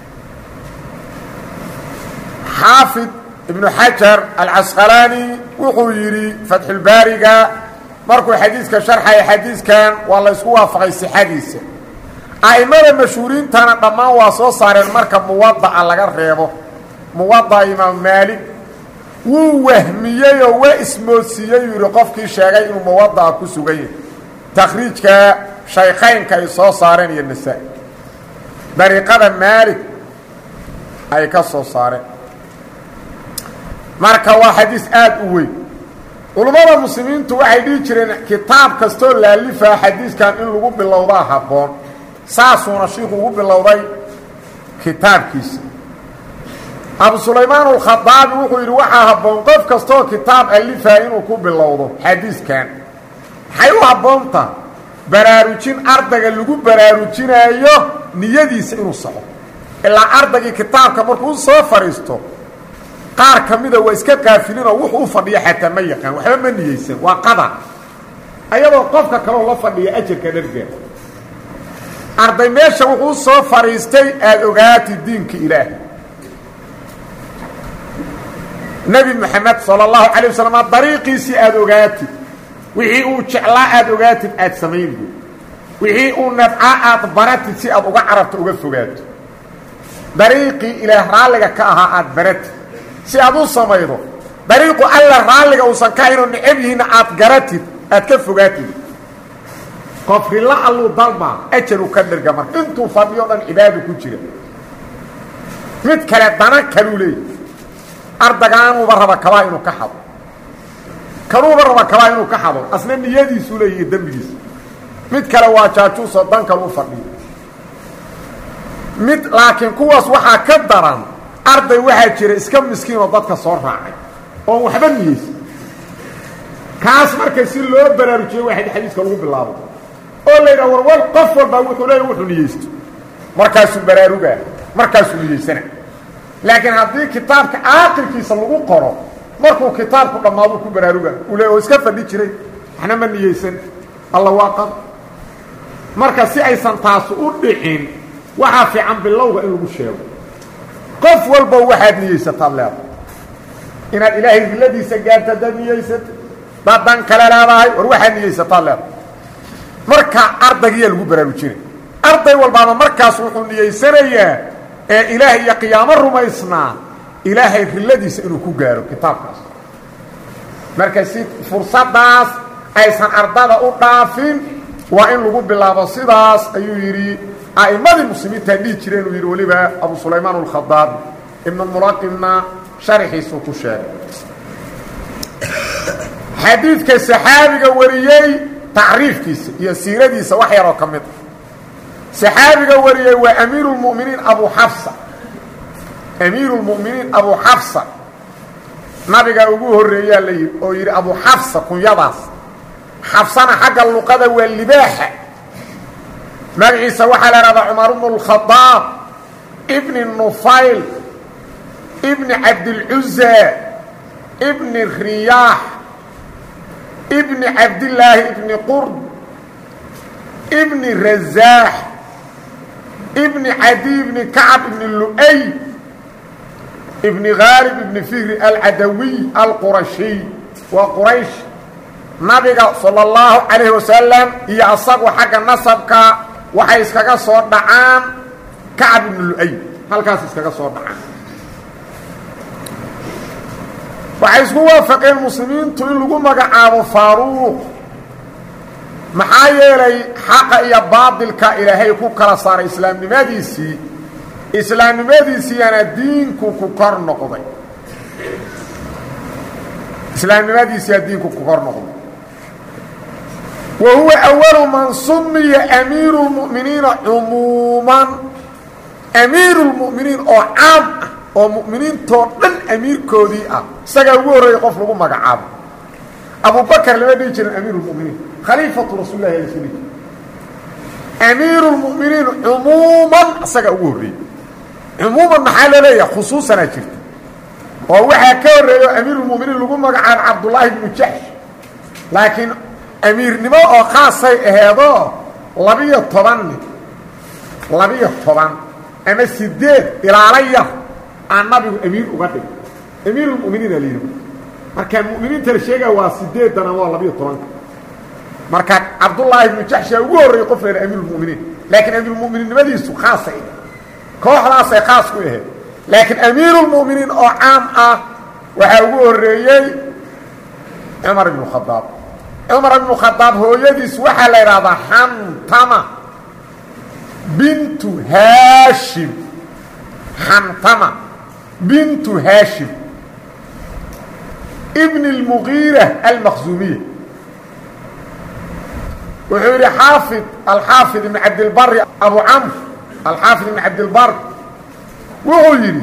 S1: xaafid ibnu xajar alcasqalaani wuxuu yidhi fatxulbaariga markuu xadiidka sharxaya xadiidkan waa la ysku waafaqay sixadiisa a'immada mashhuuriintana dhammaan waa soo saareen marka muwada'a laga reebo muwada'a imaam maalik wuu wahmiyey oo waa ismoodsiiyey yuu yidhi qofkii sheegay inuu muwada'a ku sugan yahay takhriijka shaykhaynka ay soo saareen iyo nasaa-i dariiqada maalik ay ka soo saareen marka waa xadiis aada u weyn culummada muslimiintu waxay dhihi jireen kitaab kastoo laalifaa xadiiskan in lagu bilowdaa habboon saasuuna shiiku ugu bilowday kitaabkiisa abu sulaymaan alkhadaabi wuxuu yidhi waxaa habboon qof kastoo kitaab alifaa inuu ku bilowdo xadiiskan maxay u habboonta baraarujin ardayga lagu baraarujinaayo niyadiisa inuu saxo ilaa ardaygii kitaabka markuu soo fadhiisto qaar ka mida waa iska qaafilinoo wuxuu u fadhiya xataa ma yaqaan waxba ma niyeysan waa qadar ayadoo qofka kaloo la fadhiya ajarka dharga arday meesha wuxuu soo fadhiistay aada ogaati diinka ilaahay nebi moxamed sala allahu calay wasalam dariiqiisii aada ogaatid wixii uu jeclaa aada ogaatid aada samayn buy wixii uu nabcaa aada baratid si aad uga carabto uga fogaato dariiqii ilaah raalliga ka ahaa aada baratid si aad u samaydo dariiqu alla raalliga uusan ka haynoo necab yihiinna aad garatid aad ka fogaatid qof rilla alluu dalmaa ajaru ka dhirga marka intuu fadhiyo dhan cibaadu ku jira mid kale dana kaluu leeyahy ardagaanuuba raba kabaa inuu ka xado kanuuba raba kabaa inuu ka xado asna niyadiisuu leeyahy dembigiisa mid kale waa jaajuusoo dan kaluu fadhiyo mid laakiin kuwaas waxaa ka daran arday waxaa jira iska miskiinoo dadka soo raacay oon waxba niyeysa kaas marka si loo baraarujiyo waa xadiiska lagu bilaabo oo la yidhaha warwar qof walbaa wuxuu leeya wuxuu niyeysto markaasuu baraarugaa markaasuu niyeysana laakiin haddii kitaabka aakirkiisa lagu qoro markuu kitaabku dhammaadu ku baraaruga uu le oo iska fadhi jiray waxna ma niyeysan alla waa qad marka si aysan taasu u dhicin waxaa fiican bilowga in lagu sheego qof walba waxaad niyeysataad leedahay inaad ilaahay riladiisa gaarta hadaad niyeysata daad dan kale leedahay war waxaad niyeysataad leedahay marka ardaygiyaa lagu baraarujinay arday walbaaba markaas wuxuu niyeysanayaa ee ilaahay iyo qiyaamo rumaysnaa ilaahay riladiisa inuu ku gaaro kitaabkaas marka si fursaddaas aysan ardada u dhaafin waa in lagu bilaabo sidaas ayuu yidhi a'immadii muslimiintaa dhihi jireen uu yidhi weliba abu sulaymaan alkhadaab ibnu mulaqimna sharaxiisuu ku sheegay xadiidka saxaabiga wariyey tacriifkiisa iyo siiradiisa wax yaroo ka mid a saxaabiga wariyey waa amiiru lmuminiin abu xafsa amiiru lmu'miniin abu xafsa nabiga ugu horreeyaa la yidhi oo yidhi abu xafsa kunyadaas xafsana xagga luqada waa libaaxa magaciisa waxaa la ihahdaa cumar bnu اlkhadaab ibni nufayl ibni cabdilcuza ibni riyaax ibni cabdillaahi ibni qurd ibni razaax ibni cadi ibni kacab ibni lu'ay ibni khaalib ibni fihri alcadawiy alqurashiy waa quraysh nabiga salى اllahu calayhi wasalam iyo asagu xagga nasabka waxay iskaga soo dhacaan kacab ibni lu'ay halkaas iskaga soo dhacaan waxay isku waafaqeen muslimiintu in lagu magacaabo faaruuq maxaa yeelay xaqa iyo baadilka ilaahay ku kala saaray islaamnimadiisii islaamnimadiisiiyana diinku ku kor noqday islaamnimadiisiyaa diinku ku kor noqday wa huwa awalu man sumiya amiiru lmu'miniina cumuuman amiiru lmu'miniin oo caam ah oo mu'miniintoo dhan amiirkoodii ah isagaa ugu horreeyey qof lagu magacaabo abubakar lama dhihi jirin amiiru lmuminiin khaliifatu rasuul lahi ala suli amiiru lmu'miniin cumuuman isagaa ugu horreeyey cumuuman maxaa loo leeyaha khusuusanaa jirta oo waxaa ka horreeyo amiirulmuminiin lagu magacaabo cabdullaahi bnu jaxsh laakiin amiirnimo oo khaasay aheedoo labiyo toban nin labiyo toban ama sideed ilaala yar aan nabigu amiir uga dhigay amiirulmuminiin aa layidhi markaa mu'miniinta la sheegaya waa sideedana waa labiyo tobanka marka cabdullaahi ibnu jaxshaa ugu horreeyey qof leena amiirulmuminiin laakiin amiirulmuminiinnimadiisu khaasay kooxdaasay khaas ku ahayd laakiin amiirulmuminiin oo caam ah waxaa ugu horreeyey cumar ibnu khadaab cumar ibnu khadaab hooyadiis waxaa la idhaahdaa xantama bintu haashim xantama bintu haashim ibn اlmugiira almaqsuumiya wuxuu yidhi xaafid alxaafid ibn cabdilbari abu camr alxaafid ibn cabdilbar wuxuu yidhi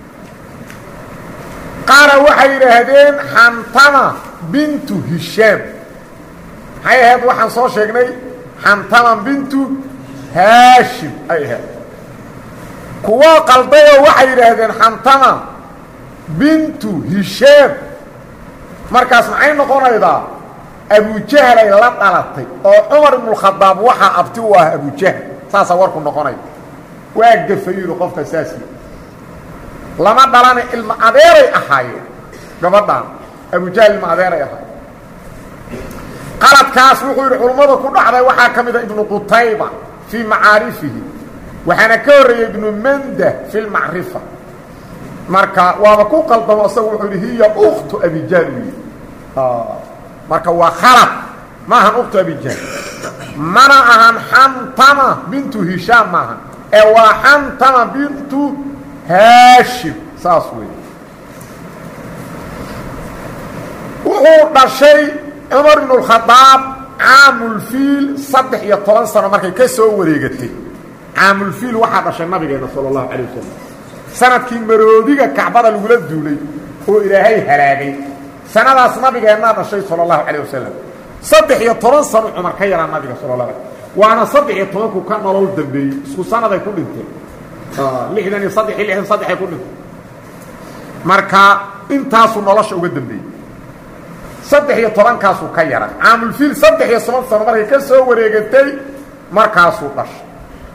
S1: qaara waxay yidhaahdeen xantama bintu hishaam maxay ahayd waxaan soo sheegnay xantama bintu haashim ay ahayd kuwoo qaldayoo waxay yidhaahdeen xantama bintu hishaam markaas maxay noqonaydaa abujahlay la dhalatay oo cumar ibnukhadaab waxaa abti u ah abujahl saasaa warku noqonaya waa gafayidu qofka saasi lama dhalana ilma adeeray ahaayeen gabadhaan abujahl ilma adeeray ahaayeen qaladkaas wuxuu yidhi culummada ku dhacday waxaa ka mid a ibnu qutayba fii macaarifihi waxaana ka horreeyey ibnu manda fi lmacrifa marka waaba ku qaldamo isagu wuxuu yidhi hiya uktu abijaal u yidhi marka waa khalad ma ahan uktu abijaal mana ahan xantama bintu hishaam maahan ee waa xantama bintu haashim saas wey wuxuu dhashay cumar ibnu اkhadaab caamulfiil saddex iyo toban sano markay ka soo wareegatay caamulfiil waxaa dhashay nabigeena sala اllahu calay wasalam sanadkii maroodiga kacbada lagula duulay oo ilaahay halaagay sanadaas nabigeennaa dhashay sala اllahu calayh wasalam saddex iyo toban sano cumar ka yaraa nabiga sala la waana saddex iyo tobanku ka nolol dambeeyey isku sanaday ku dhinteen lixdan iyo saddex iyo lixdan saddexay ku dhinteen marka intaasuu nolosha uga dambeeyey saddex iyo tobankaasuu ka yara caamulfiil saddex iyo toban sano markay ka soo wareegatay markaasuu dhashay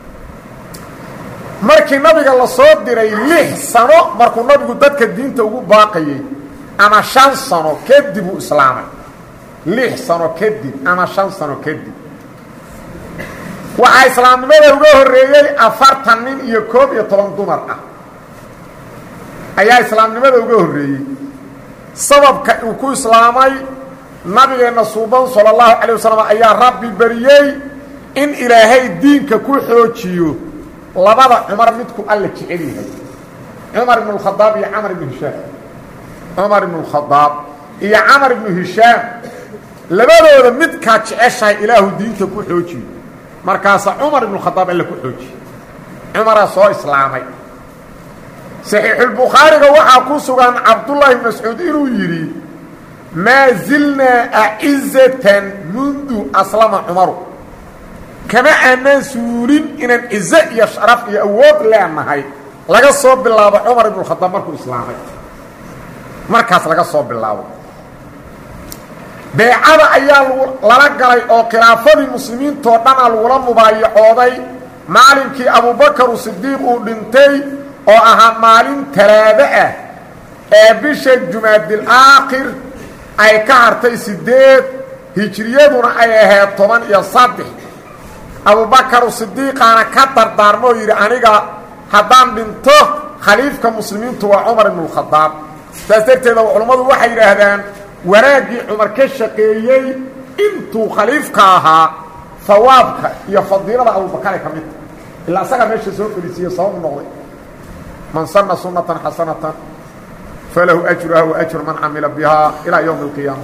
S1: markii nabiga la soo diray lix sano markuu nabigu dadka diinta ugu baaqayey ama shan sano kadib uu islaamay lix sano kadib ama shan sano kadib waxaa islaamnimada uga horreeyey afartan nin iyo koob iyo toban dumar ah ayaa islaamnimada uga horreeyey sababka uu ku islaamay nabigeenna suuban sala allahu calay wasalam ayaa rabbi bariyey in ilaahay diinka ku xoojiyo labada cumar midku alla jecel yahay cumar ibnu اkhadaab iyo camar ibnu hishaam cumar ibnu اkhadaab iyo camar ibnu hishaam labadooda midkaa jeceshahay ilaahu diinta ku xoojiyo markaasa cumar ibnu khadaab alla ku xoojiye cumaraa soo islaamay saxiixulbukhaariga waxaa ku sugan cabdullaahi bn mascuud inuu yidhi maa zilnaa acizatan mundu aslama cumaru kama aanaan suulin inaan cizo iyo sharaf iyo awood leenahay laga soo bilaabo cumar ibnu khadaab markuu islaamay markaas laga soo bilaabo beecada ayaa lala galay oo khilaafadii muslimiintoo dhanaa lagula mubaayacooday maalinkii abubakar sidiiq uu dhintay oo ahaa maalin talaado ah ee bisha jumaadil aakhir ay ka hartay siddeed hijriyaduna ay ahayd toban iyo saddex abubakaru sidiiqaana ka dardaarmoo yidhi aniga haddaan dhinto khaliifka muslimiintu waa cumar ibnualkhadaab saas darteeda culammadu waxay yidhaahdaan wanaaggii cumar ka shaqeeyey intuu khaliifka ahaa hawaabka iyo fadiilada abubakare ka midta ilaa isagaa meesha soo fadhiisiiye sababu noqday man sana sunatan xasanatan falahu ajruha wa ajru man camila bihaa ilaa ywmi اlqiyaama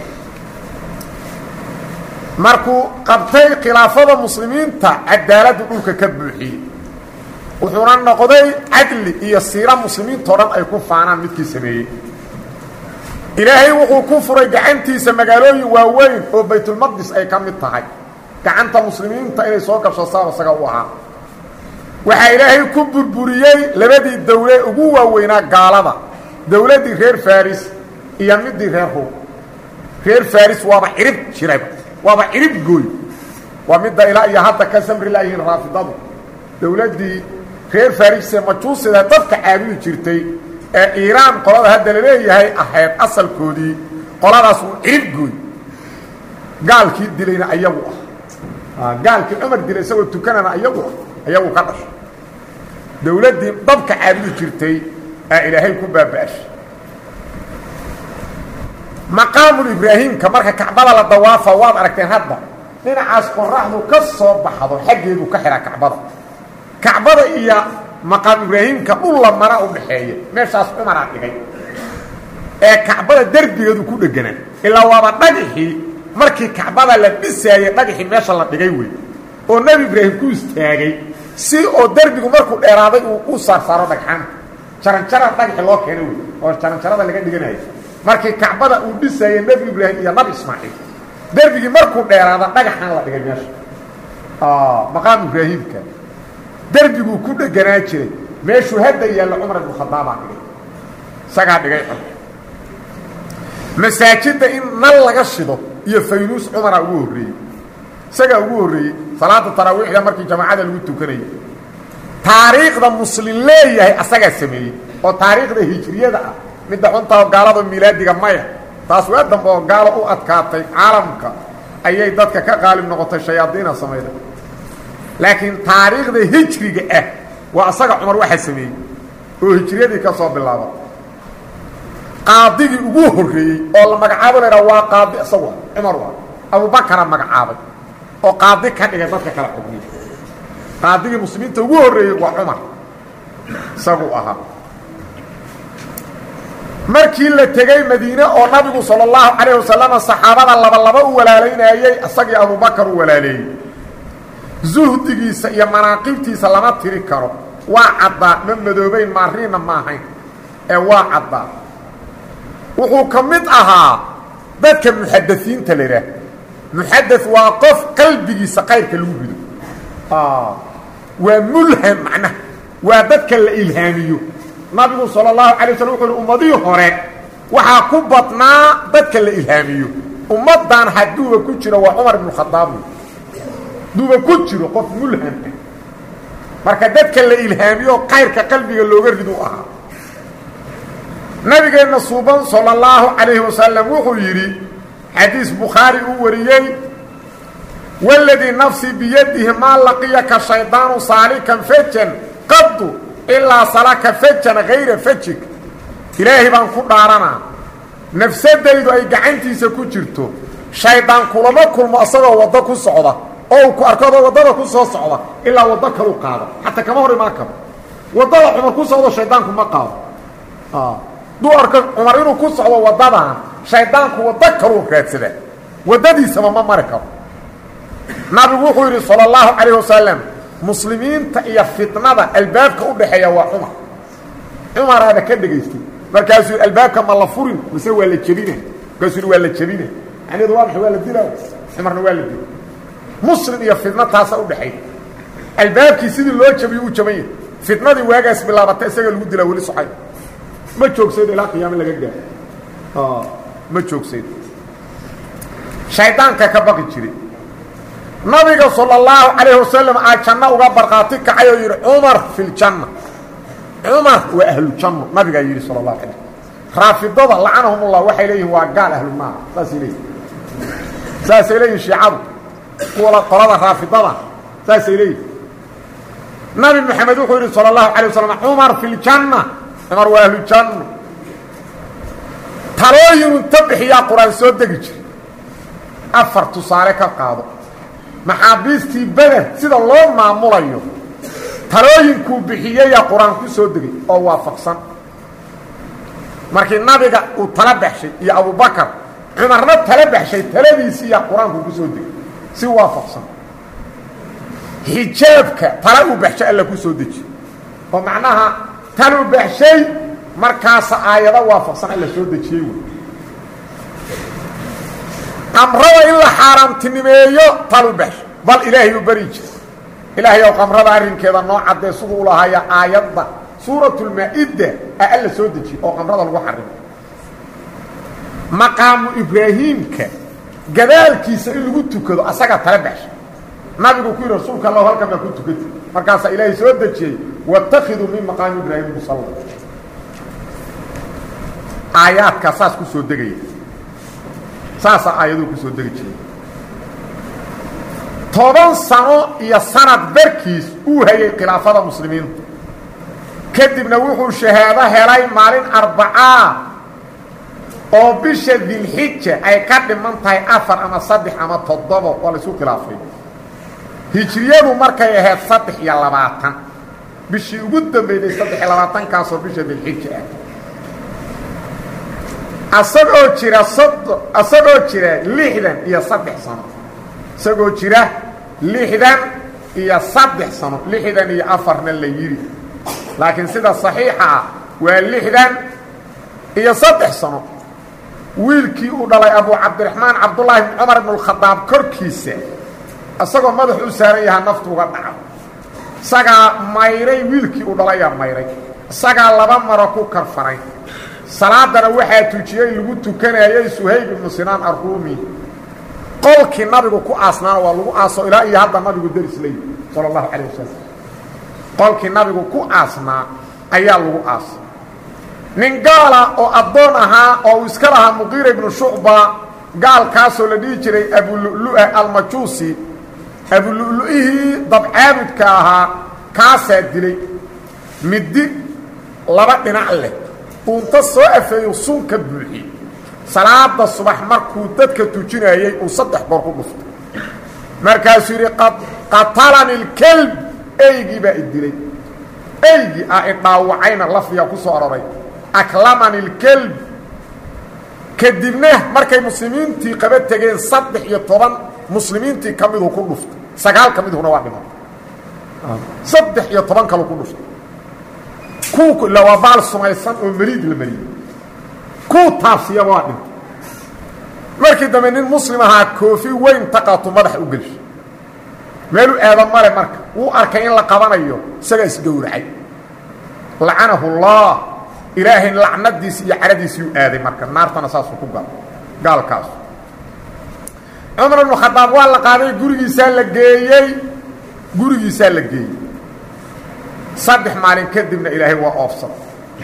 S1: markuu qabtay khilaafada muslimiinta cadaaladdu dhulka ka buuxiyey wuxuuna noqday cadli iyo siira muslimiintao dhan ay ku faanaan midkii sameeyey ilaahay wuxuu ku furay gacantiisa magaalooyin waaweyn oo baytulmaqdis ay ka mid tahay gacanta muslimiinta inay soo gasho saab isaga u ahaa waxaa ilaahay ku burburiyey labadii dawle ugu waaweynaa gaalada dawladdii reer faris iyo midii reer ruum reer faris waaba cirib jirayba waaba cirib gooy waa midda ilaa iyo hadda ka samri laayihiin raafidadu dawladdii reer farisee majuusida dadka caabudi jirtay ee iiraan qolada hadda la leeyahay ahayd asalkoodii qoladaas uu cirib gooy gaalkii dilayna ayagu ah gaalkii cumar dilay isagoo tukanana ayagu ah ayagu ka dhashay dawladdii dabka caabudi jirtay aa ilaahay ku baaba'ashay maqaamul ibraahimka marka kacbada la dawaafa waad aragteen hadda dhinacaas qoraxdu ka soo baxdo xaggeedu ka xihaa kacbada kacbada iyo maqaam ibraahimka dhulla mara u dhaxeeya meeshaas cumaraa dhigay ee kacbada derbigeedu ku dheganaa ilaa waaba dhagixii markii kacbada la dhisaayey dhagixii meesha la dhigay wey oo nebi ibraahim ku istaagay si oo derbigu markuu dheeraaday uu u saarsaaro dhagxaanta jaranjara dhagaxi loo keenay wey oo jaranjarada laga dhiganayo markii kacbada uu dhisaayey nebi ibraahim iyo nabi ismaaciil derbigii markuu dheeraada dhagaxan la dhigay meesha maqaam ibraahimka derbiguu ku dheganaa jiray meeshuu hadda yaalla cumar ibnu khadaabaa dhigay isagaa dhigay cumar masaajidda in nal laga shido iyo faynuus cumaraa ugu horreeyey isagaa ugu horreeyey salaada taraawiixda markii jamaacada lagu tukanayay taariikhda muslim leeyahay asagaa sameeyey oo taariikhda hijriyada ah midda xuntaoo gaalada milaadiga maya taas waa dambe oo gaalo u adkaatay caalamka ayay dadka ka qaalib noqotay shayaadiina samayda laakiin taariikhda hijriga ah waa asaga cumar waxaa sameeyey oo hijriyadii ka soo bilaaba qaadigii ugu horreeyey oo la magacaabo la idhaha waa qaadi isagu cumar waa abubakara magacaabay oo qaadi ka dhigay dadka kala xugmiya qaadigii muslimiinta ugu horreeyey waa cumar isagu ahaa markii la tegey madiine oo nabigu sala allahu calayh wasalama saxaabada labalaba u walaalaynayey isagii abubakar u walaaleeyey zuhdigiisa iyo manaaqibtiisa lama tiri karo waa caddaa ma madoobayn maariinna ma ahayn ee waa caddaa wuxuu ka mid ahaa dadka muxadaiinta la idhaah muxada waa qof qalbigiisa kayrka lagu rido waa mulham macnaha waa dadka la ilhaamiyo nabigu salى الlahu alay waslam wuxu uhi ummadihii hore waxaa ku badnaa dadka la ilhaamiyo ummaddan hadduuba ku jiro waa cumar ibn khadaab haduuba ku jiro qof mulham ah marka dadka la ilhaamiyo kayrka qalbiga looga ridu ahaa nabigeenna suuban salى الlahu عalayhi wasalam wuxuu yidhi xadiis bukhaari uu wariyey wاladii nafsii biyadihi maa laqiyaka shaydaanu saalikan fejan qadu ilaa salaka fajan hayra fajig ilaahay baan ku dhaaranaa nafsadaydu ay gacantiisa ku jirto shaydaan kulama kulmo asagoo waddo ku socda oo uu ku arkado waddada ku soo socda ilaa waddo kalu qaado xataa kama hor imaan karo waddada cumar ku socdo shaydaanku ma qaado duu arko cumar inuu ku socdo waddadan shaydaanku waddo kaluu raadsada waddadiisaba ma mari karo nabigu wuxuu yidhi salى اllahu calayh wasalam muslimiinta iyo fitnada albaabka u dhaxeeya waa cumar cumaraada ka dhegaystay markaasuu yidhi albaabka ma la furin mise waa la jebina markaasuu yidhi waa la jebina macnaheedu waa maxay waa la dilaa cumarna waa la dila muslim iyo fitna taasa u dhexeeya albaabkii sidii loo jabiyo uu jaban yahay fitnadii waagaas bilaabata isaga lagu dilaa weli socay ma joogsayd ilaa qiyaamo laga gaaro ma joogsayd shaydaanka ka baqi jiray nabiga salى اllahu calayh wasalam aa janno uga barqaati kacay oo yidhi cumar fi ljanna cumar waa ahlujanno nabigaa yidhi sal اlahu alay raafidada lacanahum ullah waxay leeyihin waa gaal ahlunaar saasay leeyihin saasay leeyihin shiicadu kuwa qolada raafidada saasay leeyihin nabi maxamed wuxuu yidhi salى اlahu alay wasalam cumar fi ljanna cumar waa ahlujanno talooyinu ta bixiyaa qur-aan soo degi jira afar tusaale ka qaado maxaabiistii beder sida loo maamulayo talooyinkuu bixiyeyaa qur-aan ku soo degay oo waafaqsan markii nabiga uu tala baxshay iyo abubakar cumarna tala baxshay taladiisiiyaa qur-aanku ku soo degay si waafaqsan xijaabka tala uu baxshay alla ku soo deji oo macnaha taluu baxshay markaasa aayado waafaqsan alla soo dejiyey wey qamrada in la xaaraamtinimeeyo talu baxsho bal ilaahay u beri jira ilaahay ow qamrada arrinkeeda noo caddee siduu u lahaya aayadda suuratulmaa-idda a alla soo dejiye oo qamrada lagu xarimo maqaamu ibraahiimka gadaalkiisa in lagu tukado asagaa tala baxsha nabigu ku yidhi rasuulka allahu halkan baa ku tukati markaasaa ilaahay soo dejiyey waاtakiduu min maqaami ibraahim musalla aayaadkaa saas ku soo degaya saasaa aayaduu ku soo degi jiray toban sano iyo sanad barkiis uu hayay khilaafada muslimiinta kadibna wuxuu shahaado helay maalin arbacaa oo bisha dilxija ay ka dhiman tahay afar ama saddex ama toddobo waa la isu khilaafay hijriyadu markay ahayd saddex iyo labaatan bishii ugu dambeyday saddex iyo labaatankaasoo bisha dilxija ah asagoo jira sodo asagoo jira lixdan iyo saddex sano isagoo jira lixdan iyo saddex sano lixdan iyo afarna la yidhi laakiin sida saxiixa ah waa lixdan iyo saddex sano wiilkii uu dhalay abu cabdiraxmaan cabdullaahi bn cumar ibn اkhadaab korkiisa isagoo madax u saaran yahaa naftu uga dhaco isagaa mayray wiilkii uu dhalayaa mayray isagaa laba maro ku karfaray salaadana waxaa tujiyey lagu tukanayay suhayb ibnu sinaan arruumi qolkii nabigu ku aasnaana waa lagu aaso ilaa iyo hadda nabigu deris leeyi sala allahu calayh wasalam qolkii nabigu ku aasnaa ayaa lagu aasay nin gaala oo addoon ahaa oo uu iska lahaa muqiira ibnu shucba gaalkaasoo la dhihi jiray abulu'lu'a almajuusi abulu'lu'ihii dabcaabudka ahaa kaasaa dilay middi laba dhinac leh uunta soo afeeyo sun ka buuxiy salaada subax markuu dadka tujinayey uu saddex goor ku dhuftay markaasuu yidhi qatalani اlkelb eygii baa idilay eygii ah idhaawacayna lafdiga ku soo aroray aklamani اlkelb kadibna markay muslimiintii qaba tegeen saddex iyo toban muslimiintii ka miduu ku dhuftay sagaal ka midhuna waa dhiman saddex iyo toban kalu ku dhuftay kuu ila waa baal sumaysan oo meliid la mariyey kuu taabsiyaba waa dhintay markii dambe nin muslim ahaa koofi weyn taqaatu madaxa u gelshay meelu aada male marka wuu arkay in la qabanayo isagaa isgowracay lacanahu اllah ilaahay lacnadiisi iyo caradiisiiu aaday marka naartana saasuu ku gal gaalkaasu cumar ibnu khadaab waa la qaaday gurigiisaa la geeyey gurigiisaa la geeyey saddex maalin kadibna ilaahay waa oofsaday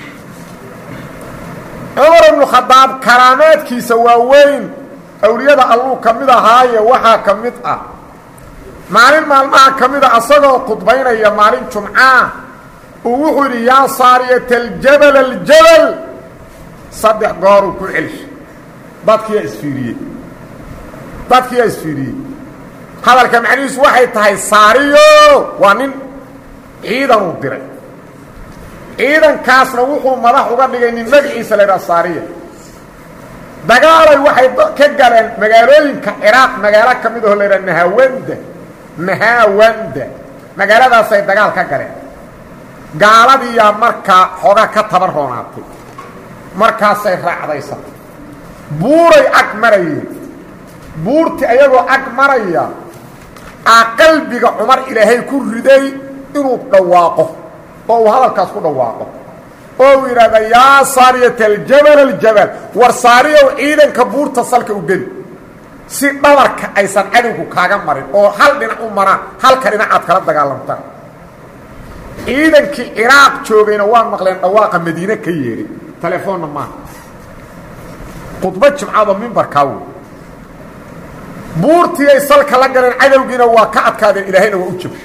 S1: cumar ibnu khadaab karaamaadkiisa waa weyn awliyada alluu ka mid ahaaye waxaa ka mid ah maalin maalmaha ka mida asagoo khudbaynaya maalin jumcaa uu wuxuu yidhi yaa saariyata aljabal aljabal saddex gooruu ku celshay dadkiyaa isfiiriyey dadkiyaa isfiiriyey hadalka macnihiisu waxay tahay saariyo waa nin ciidanuu diray ciidankaasna wuxuu madax uga dhigay nin magaciisa la ydhaha saariya dagaalay waxay ka galeen magaalooyinka ciraaq magaalo ka mid aho la ydhaha nahawanda nahaawanda magaaladaasay dagaal ka galeen gaaladiiyaa markaa xoogaa ka taban roonaatay markaasay raacdaysatay buuray ag marayeen buurtii ayagoo ag maraya aa qalbiga cumar ilaahay ku riday inuu dhawaaqo oo uu hadalkaas ku dhawaaqo oo uu yidhaahda yaa saariyata aljabal aljabal war saariyow ciidanka buurta salka u geli si dhabarka aysan cadowgu kaaga marin oo hal dhinac u maraan halka dhinac aad kala dagaalamtaan ciidankii ciraaq joogayna waa maqleen dhawaaqa madiine ka yeedhay telefoonna maaha khudbo jimcado mimbarkaa wey buurtii ay salka la galeen cadowgiina waa ka adkaadeen ilaahayna waa u jabshay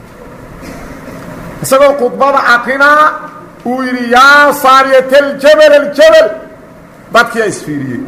S1: isagoo khudbada akrinaa uu yidhi yaa saariyata aljabal aljabal dadkiyaa isfiiriyey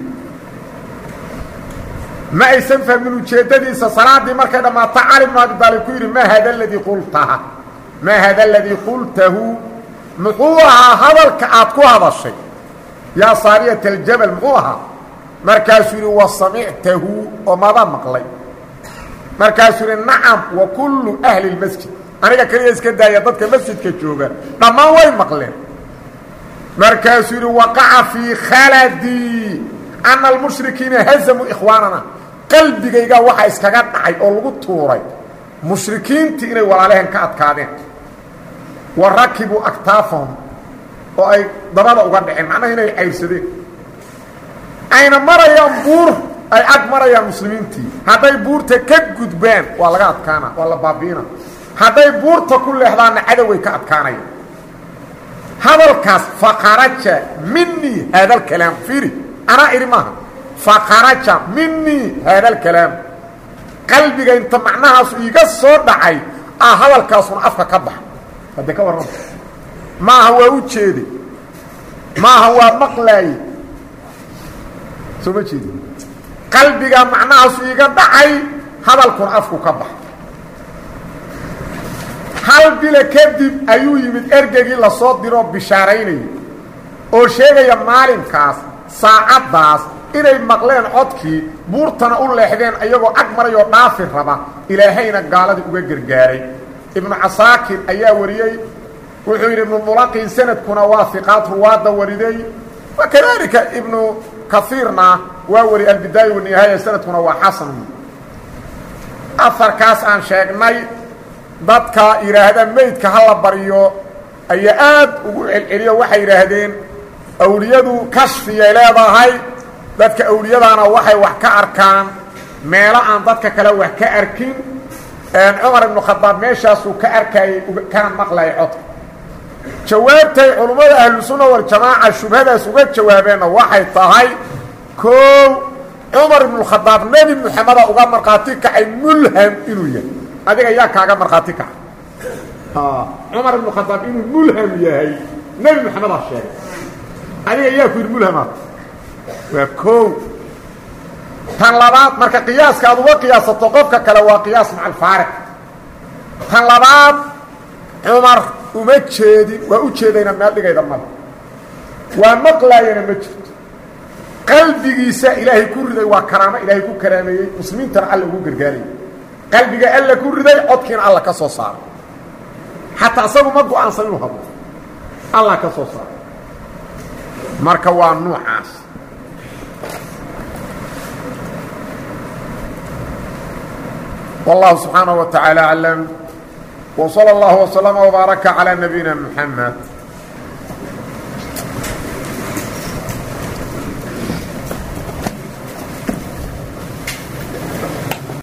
S1: ma aysan fahmin ujeeddadiisa salaaddii markay dhammaato cali bnu abi daalib ku yidhi maa hada aladii qultaha maa hada aladii qultahu muxuu ahaa hadalka aad ku hadashay yaa saariyata aljabal muxuu ahaa markaasuu yidhi wa samictahu oo mada maqlay markaasuu yidhi nacam wa kullu ahli اlmasjid aniga keliya iska daaya dadka masjidka jooga dhammaan way maqleen markaasuu yidhi waqaca fii khaladii ana almushrikiina hazamuu ikhwaanana qalbigaygaa waxaa iskaga dhacay oo lagu tuuray mushrikiintii inay walaalehen ka adkaadeen wa rakibuu aktaafahum oo ay dabada uga dhaceen macnaha inay cayrsadeen ayna marayaan buur ay ag marayaan muslimiintii hadday buurta ka gudbaan waa laga adkaana waa la baabi'ina hadday buurta ku leexdaanna cadoway ka adkaanaya hadalkaas faqaraja minii haada alkalaam fiiri anaa idhi maaha faqaraja minii haada alkalaam qalbiga inta macnahaasu iiga soo dhacay ah hadalkaasuna afka ka baxa hadde ka warrama maaha waa u jeeday maaha waa maqlaaye soo ma jeedi qalbiga macnahaasu iiga dhacay hadalkuna afku ka baxa hal bilo kadib ayuu yimid ergegii lasoo diroo bishaaraynaya oo sheegaya maalinkaas saacaddaas inay maqleen codkii buurtana u leexdeen iyagoo ag marayoo dhaafi raba ilaahayna gaaladii uga gargaaray ibnu casaakir ayaa wariyey wuxuu yidhi ibnu mulaqin sanadkuna waa hiqaad ruwaadda wariday wa kadaalika ibnu kaiirna waa wari albidaaya wanihaaya sanadkuna waa xasan afarkaas aan sheegnay dadka yidhaahda meydka ha la baryo ayaa aad ugu celceliyo waxay yidhaahdeen awliyadu kashfiyay leedahay dadka awliyadaana waxay wax ka arkaan meelo aan dadka kale wax ka arkin cumar ibnu khadaab meeshaasuu ka arkayay kana maqlayay codka jawaabtay culummada ahlusunna waljamaaca shubhadaas uga jawaabeenna waxay tahay koow cumar ibnukhadaab nebi moxameda uga markhaati kacay mulham inuu yahay adiga yaa kaaga markhaati kaca cumar ibnu khadaab inuu mulham yahay nebi maxamedaa sheegay adiga yaa ku yidhi mulhamaad waa koow tan labaad marka qiyaaska aad uga qiyaasato qofka kale waa qiyaas maca alfaariq tan labaad cumar uma jeedin waa u jeedayna meel dhigayda male waa maqlaayana ma jirto qalbigiisa ilaahay ku riday waa karaamo ilaahay ku karaameeyey muslimiintana alla ugu gargaarayay qalbiga alla ku riday codkiina alla ka soo saaray xataa isagu ma go-aansan inuu hadlo allah ka soo saaray marka waa nuucaas والله سبحانه وتعالى أعلم وصلى الله وسلم وبارك على نبينا محمد